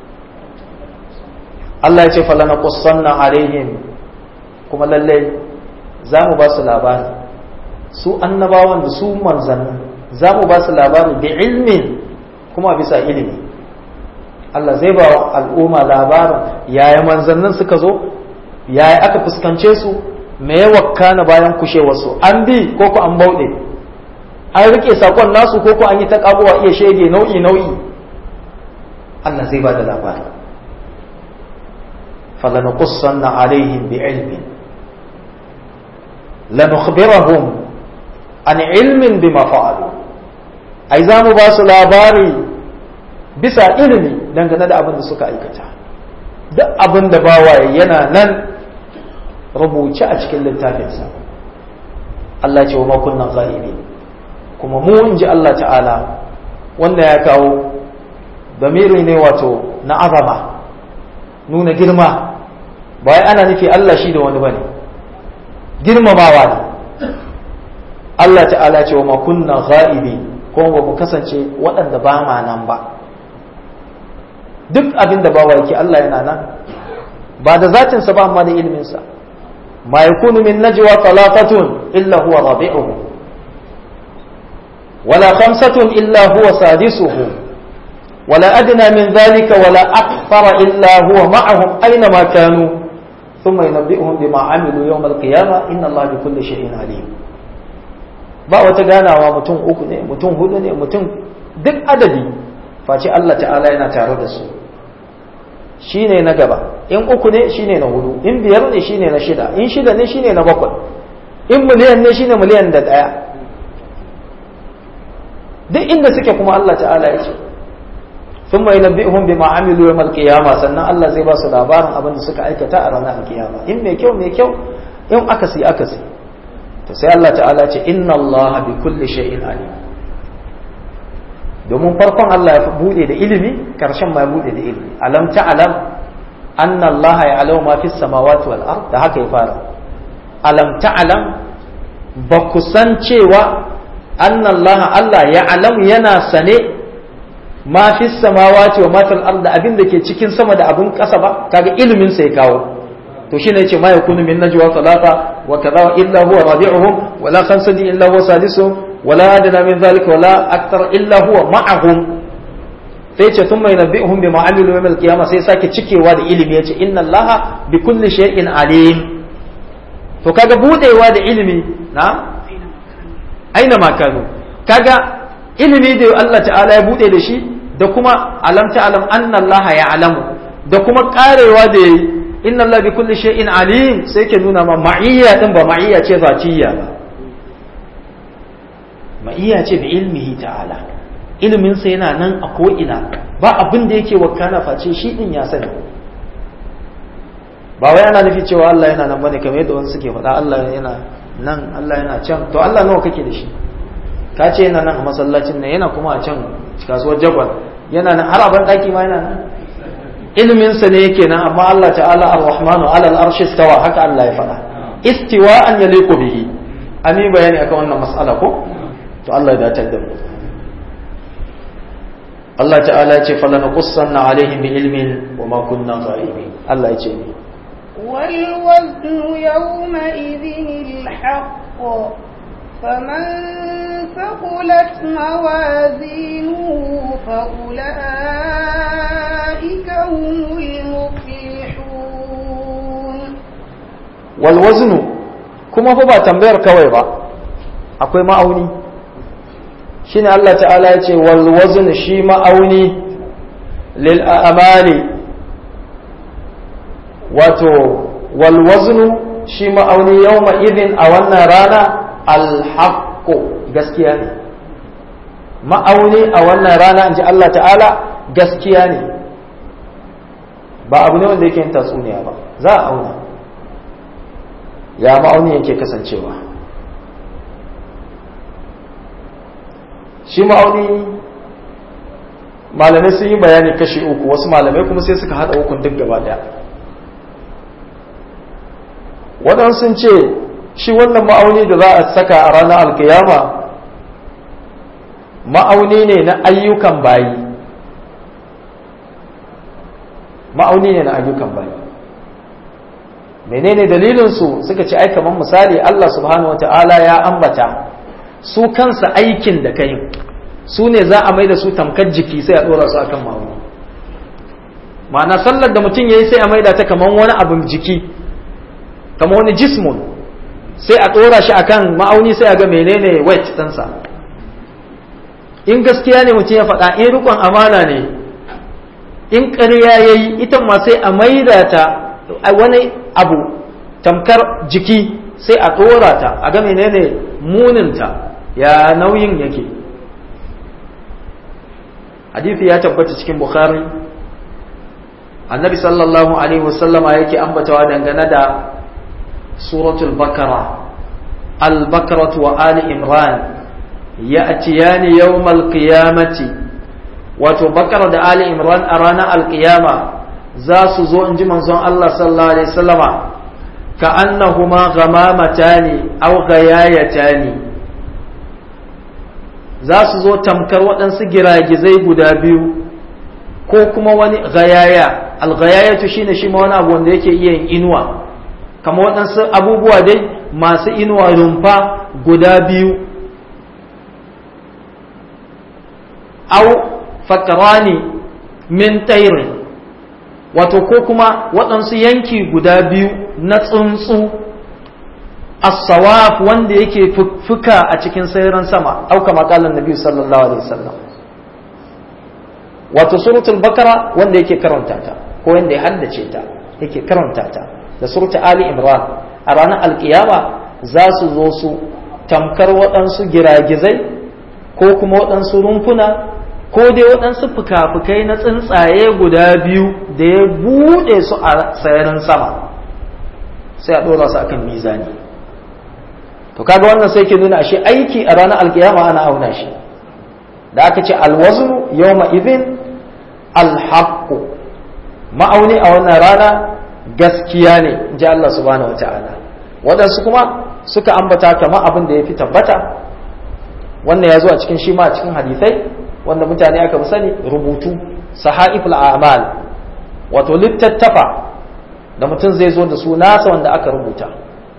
Allah ya ce falana qussanna alaihim kuma lalle za mu ba su labari su annabawan da su manzannin za mu ba su labari da ilmin kuma bisa ilimi Allah zai ba wa al'umma labarin yaya manzannin suka zo yaya aka fuskance su me ya wakana bayan kushewarsu an bi ko ku an bauɗe an rike sakon nasu ko ku an yi ta kabuwa iya shege nau'i nau'i Allah zai ba da labari falanuqussanna alaihim bi ilmin lanukhbirahum an ilmin bima fa'alu ai za mu ba su labari bisa ilimi dangane da abin da suka aikata duk abin da bawaye yana nan rubuce a cikin littafinsa Allah ce wa makunnan zalibi kuma mu in ji Allah ta'ala wanda ya kawo damiri ne wato na azama nuna girma ba ana nufi Allah shi da wani bane girmamawa ne Allah ta'ala ce wa makunnan zalibi kuma ba mu kasance waɗanda ba ma nan ba duk abin da bawa yake Allah yana nan ba da zatinsa ba amma da ilminsa ما يكون من نجوى ثلاثة إلا هو رابعهم ولا خمسة إلا هو سادسهم ولا أدنى من ذلك ولا أكثر إلا هو معهم أينما كانوا ثم ينبئهم بما عملوا يوم القيامة إن الله بكل شيء عليم ba wata ganawa mutum uku ne mutum hudu ne mutum duk adadi face Allah ta'ala yana tare da su shi ne na gaba in uku ne shi ne na hudu in biyar ne shi ne na shida in shida ne shi ne na bakwai in miliyan ne shi ne miliyan da ɗaya duk inda suke kuma Allah ta'ala ya ce sun mai na bihun bi ma'amilu yawm al-qiyama sannan Allah zai ba su labarin abin da suka aikata a ranar al-qiyama in mai kyau mai kyau in akasi akasi to sai Allah ta'ala ce inna Allah bi kulli shay'in alim domin farkon Allah ya bude da ilimi karshen ma ya bude da ilimi alam ta'lam anna Allah ya'lamu ma fis samawati wal ard da haka ya fara alam ta'lam ba ku san cewa anna Allah Allah ya'lamu yana sane ma fis samawati wa ma fil ard abin da ke cikin sama da abin kasa ba kaga ilimin sa ya kawo to shine yace ma yakunu min najwa thalatha wa kadha illa huwa rabi'uhum wa la khamsati illa huwa sadisuhum wa la adna min dhalika wa la akthar illa huwa ma'ahum sai yace thumma yunabbi'uhum bima amilu yawm al-qiyamah sai sake cikewa da ilimi yace inna allaha bi kulli shay'in alim to kaga budewa da ilimi na aina makanu kaga ilimi da Allah ta'ala ya bude da shi da kuma alam ta'lam anna allaha ya'lamu da kuma karewa da yayi inna Allah bi kulli shay'in alim sai ke nuna ma ma'iyya din ba ma'iyya ce zatiyya ba ma'iyya ce bi ilmihi ta'ala ilmin sa yana nan a ko ina ba abin da yake wakana face shi din ya sani ba wai ana nufi cewa Allah yana nan bane kamar yadda wasu suke faɗa Allah yana nan Allah yana can to Allah nawa kake da shi ka ce yana nan a masallacin nan yana kuma a can kasuwar jagwal yana nan har abin ɗaki ma yana nan ilminsa ne yake nan amma Allah ta'ala ar-rahmanu ala al-arshi istawa haka Allah ya faɗa istiwa'an yaliqu bihi an yi bayani akan wannan mas'ala ko to Allah ya dace da mu Allah ta'ala ya ce fala naqussanna alaihim bi ilmin wa ma kunna ghaibin Allah ya ce ni wal waznu yawma idhin al-haqq فمن ثقلت موازينه فأولئك هم المفلحون والوزن kuma fa ba tambayar kawai ba akwai ma'auni shine Allah ta'ala ya ce wal wazn shi ma'auni lil a'mali wato wal wazn shi ma'auni yawma idin a wannan rana alhaqqu gaskiya ne ma'auni a wannan rana in ji Allah ta'ala gaskiya ne ba abu ne wanda yake yin tatsuniya ba za a auna ya ma'auni yake kasancewa shi ma'auni malamai sun yi bayani kashi uku wasu malamai kuma sai suka haɗa ukun duk gaba daya waɗansu sun ce shi wannan ma'auni da za a saka a ranar alkiyama ma'auni ne na ayyukan bayi ma'auni ne na ayyukan bayi menene dalilinsu suka ce ai kamar misali Allah subhanahu wata'ala ya ambata su kansa aikin da kai su ne za a mai da su tamkar jiki sai a ɗora su akan ma'auni ma'ana sallar da mutum ya yi sai a maida ta kamar wani abin jiki kamar wani jismun sai a ɗora shi akan ma'auni sai a ga menene weight ɗinsa in gaskiya ne mutum ya faɗa in rikon amana ne in ƙarya ya yi ita ma sai a maida ta wani abu tamkar jiki sai a ɗora ta a ga menene muninta ya nauyin yake hadithi ya tabbata cikin bukhari annabi sallallahu alaihi wasallama yake ambatawa dangane da suratul bakara al-bakaratu wa ali imran ya'tiyani yawmal qiyamati wato bakara da ali imran a ranar alkiyama za su zo in ji manzon Allah sallallahu alaihi wasallama ka annahuma ghamamatan aw ghayayatan za su zo tamkar waɗansu giragizai guda biyu ko kuma wani ghayaya al-ghayayatu shine shi ma wani abu wanda yake iya yin inuwa kamar waɗansu abubuwa dai masu inuwa rumfa guda biyu au fakarani min tairin wato ko kuma waɗansu yanki guda biyu na tsuntsu as-sawaf wanda yake fuka a cikin sairan sama auka makalan nabi sallallahu alaihi wasallam wato suratul bakara wanda yake karanta ta ko wanda ya haddace ta yake karanta ta da suratul ali imran a ranar alkiyama za su zo su tamkar waɗansu giragizai ko kuma waɗansu rumfuna ko dai waɗansu fuka-fukai na tsuntsaye guda biyu da ya buɗe su a sararin sama sai a ɗora su akan mizani to kaga wannan sai ke nuna ashe aiki a ranar alkiyama ana auna shi da aka ce alwaznu yawma idhin alhaqqu ma'auni a wannan rana gaskiya ne ji Allah subhanahu wata'ala waɗansu kuma suka ambata kama abin da ya fi tabbata wannan ya zo a cikin shi ma a cikin hadisai wanda mutane aka fi sani rubutu sahaiful a'mal wato littattafa da mutum zai zo da su nasa wanda aka rubuta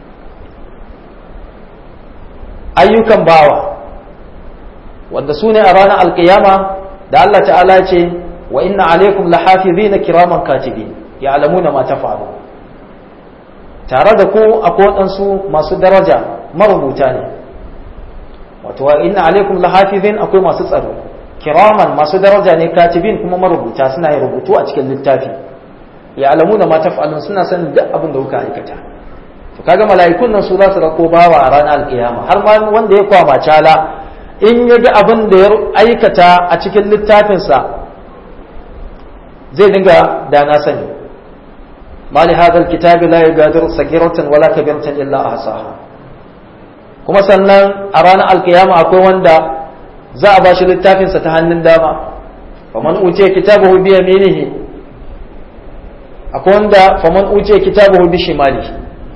ayyukan bawa wanda su ne a ranar alkiyama da Allah ta'ala ce wa inna alaikum lahafizina kiraman katibin ya'lamuna ma taf'alu tare da ku akwai waɗansu masu daraja marubuta ne wato wa inna alaikum lahafizin akwai masu tsaro kiraman masu daraja ne katibin kuma marubuta suna yin rubutu a cikin littafi ya'lamuna ma taf'alun suna sanin duk abin da kuka aikata to kaga mala'ikun nan su za su rako bawa a ranar alkiyama har ma wanda ya kwama cala in ya ga abin da ya aikata a cikin littafinsa zai dinga da na sani ma li hadha alkitabi la yughadiru sagiratan wala kabiratan illa ahsaha kuma sannan a ranar alkiyama akwai wanda za a bashi littafinsa ta hannun dama faman utiya kitabahu bi yaminihi akwai wanda faman utiya kitabahu bi shimalihi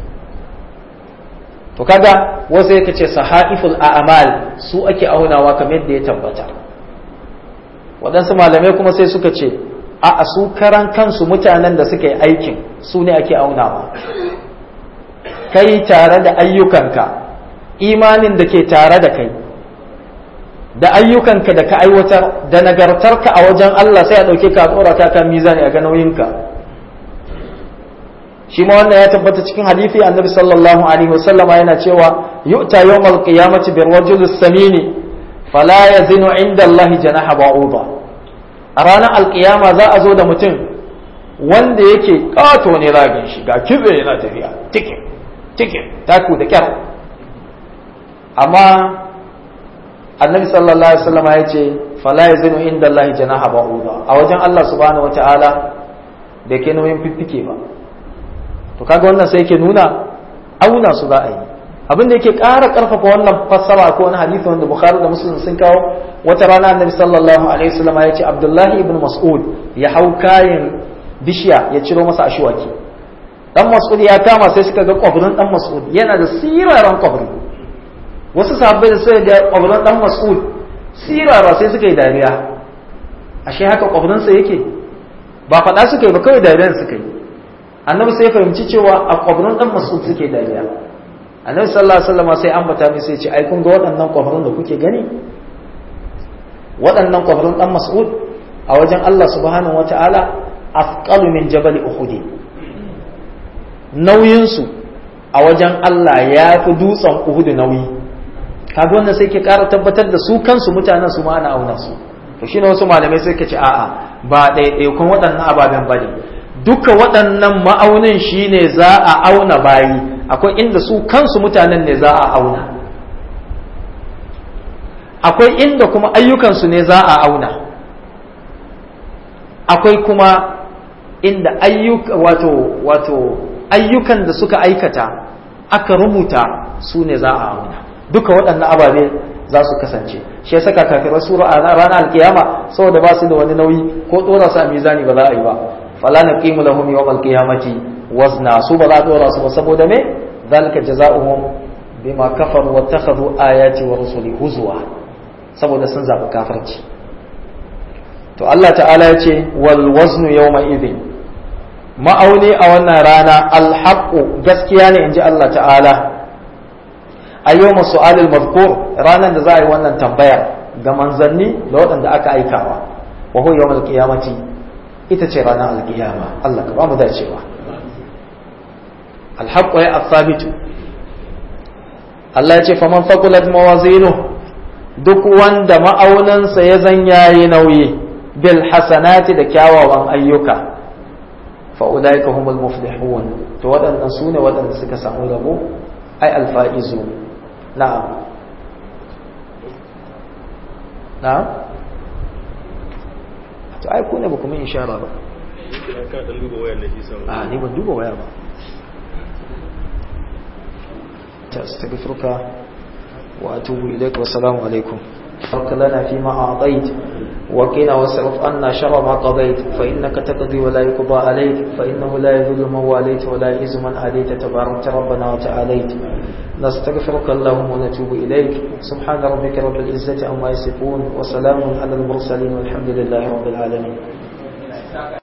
to kaga wasu yake ce sahaiful a'mal su ake aunawa kamar yadda ya tabbata waɗansu malamai kuma sai suka ce a su karan kansu mutanen da suka yi aikin su ne ake aunawa kai tare da ayyukanka imanin da ke tare da kai da ayyukanka da ka aiwatar da nagartarka a wajen Allah sai a ɗauke ka a tsora ka kan mizani a ga nauyinka shi ma wannan ya tabbata cikin hadisi annabi sallallahu alaihi wasallam yana cewa yu'ta yawmal qiyamati bir rajul samini fala yazinu inda Allah janaha ba'uda a ranar alkiyama za a zo da mutum wanda yake kato ne ragin shi ga kibe yana tafiya tikin tikin taku da kyar amma annabi sallallahu alaihi wasallam ya ce fala yazinu inda Allah janaha ba'uda a wajen Allah subhanahu wataala da ke nauyin fiffike ba to kaga wannan sai yake nuna auna su za a yi abin da yake ƙara ƙarfafa wannan fassara ko wani hadisi wanda bukhari da muslim sun kawo wata rana annabi sallallahu alaihi wasallam ya ce abdullahi ibn mas'ud ya hau kayan bishiya ya ciro masa ashwaki dan mas'ud ya kama sai suka ga kwabrin dan mas'ud yana da siraran kwabri wasu sahabbai da suka ga kwabrin dan mas'ud sirara sai suka yi dariya ashe haka kwabrin sa yake ba faɗa suka yi ba kawai dariyar suka yi annabi sai fahimci cewa a kwabrin dan mas'ud suke dariya annabi sallallahu alaihi wasallam sai ambata mai sai ce ai kun ga waɗannan kwabrin da kuke gani waɗannan kwabrin dan mas'ud a wajen Allah subhanahu wataala afqalu min jabal uhud nauyin su a wajen Allah ya fi dutsen uhud nauyi kaga wannan sai ke ƙara tabbatar da su kansu mutanen su ma ana auna su to shine wasu malamai sai ke ce a'a ba ɗaiɗaikun waɗannan ababen bane duka waɗannan ma'aunin shi ne za a auna bayi akwai inda su kansu mutanen ne za a auna akwai inda kuma ayyukansu ne za a auna akwai kuma inda ayyuka wato wato ayyukan da suka aikata aka rubuta su ne za a auna duka waɗannan ababe za su kasance shi yasa kafirar sura a ranar alkiyama saboda ba su da wani nauyi ko ɗora su a mizani ba za a yi ba fala naqimu lahum yawmal qiyamati wazna su ba za a dora su ba saboda me zalika jazaohum bima kafaru wattakhadhu ayati wa rusuli huzwa saboda sun zabi kafirci to Allah ta'ala ya ce wal waznu yawma idhin ma'auni a wannan rana alhaqu gaskiya ne inji Allah ta'ala a yawma su'alil mazkur ranan da za a yi wannan tambayar ga manzanni da waɗanda aka aikawa wa huwa yawmal qiyamati ita ce ranar alkiyama Allah ka ba mu dacewa alhaqqu ya athabitu Allah ya ce faman faqulat mawazinu duk wanda ma'aunansa ya zan yayi nauyi bil hasanati da kyawawan ayyuka fa ulaika humul muflihun to waɗannan sune waɗanda suka samu rabo ai alfaizu na'am na'am to ai ku ne ba kuma ishara ba a ni ban duba waya ba أستغفرك وأتوب إليك والسلام عليكم بارك لنا فيما أعطيت وقنا واصرف عنا شر ما قضيت فإنك تقضي ولا يقضى عليك فإنه لا يذل من واليت ولا يعز من آليت تبارك ربنا وتعاليت نستغفرك اللهم ونتوب إليك سبحان ربك رب العزة عما يصفون وسلام على المرسلين والحمد لله رب العالمين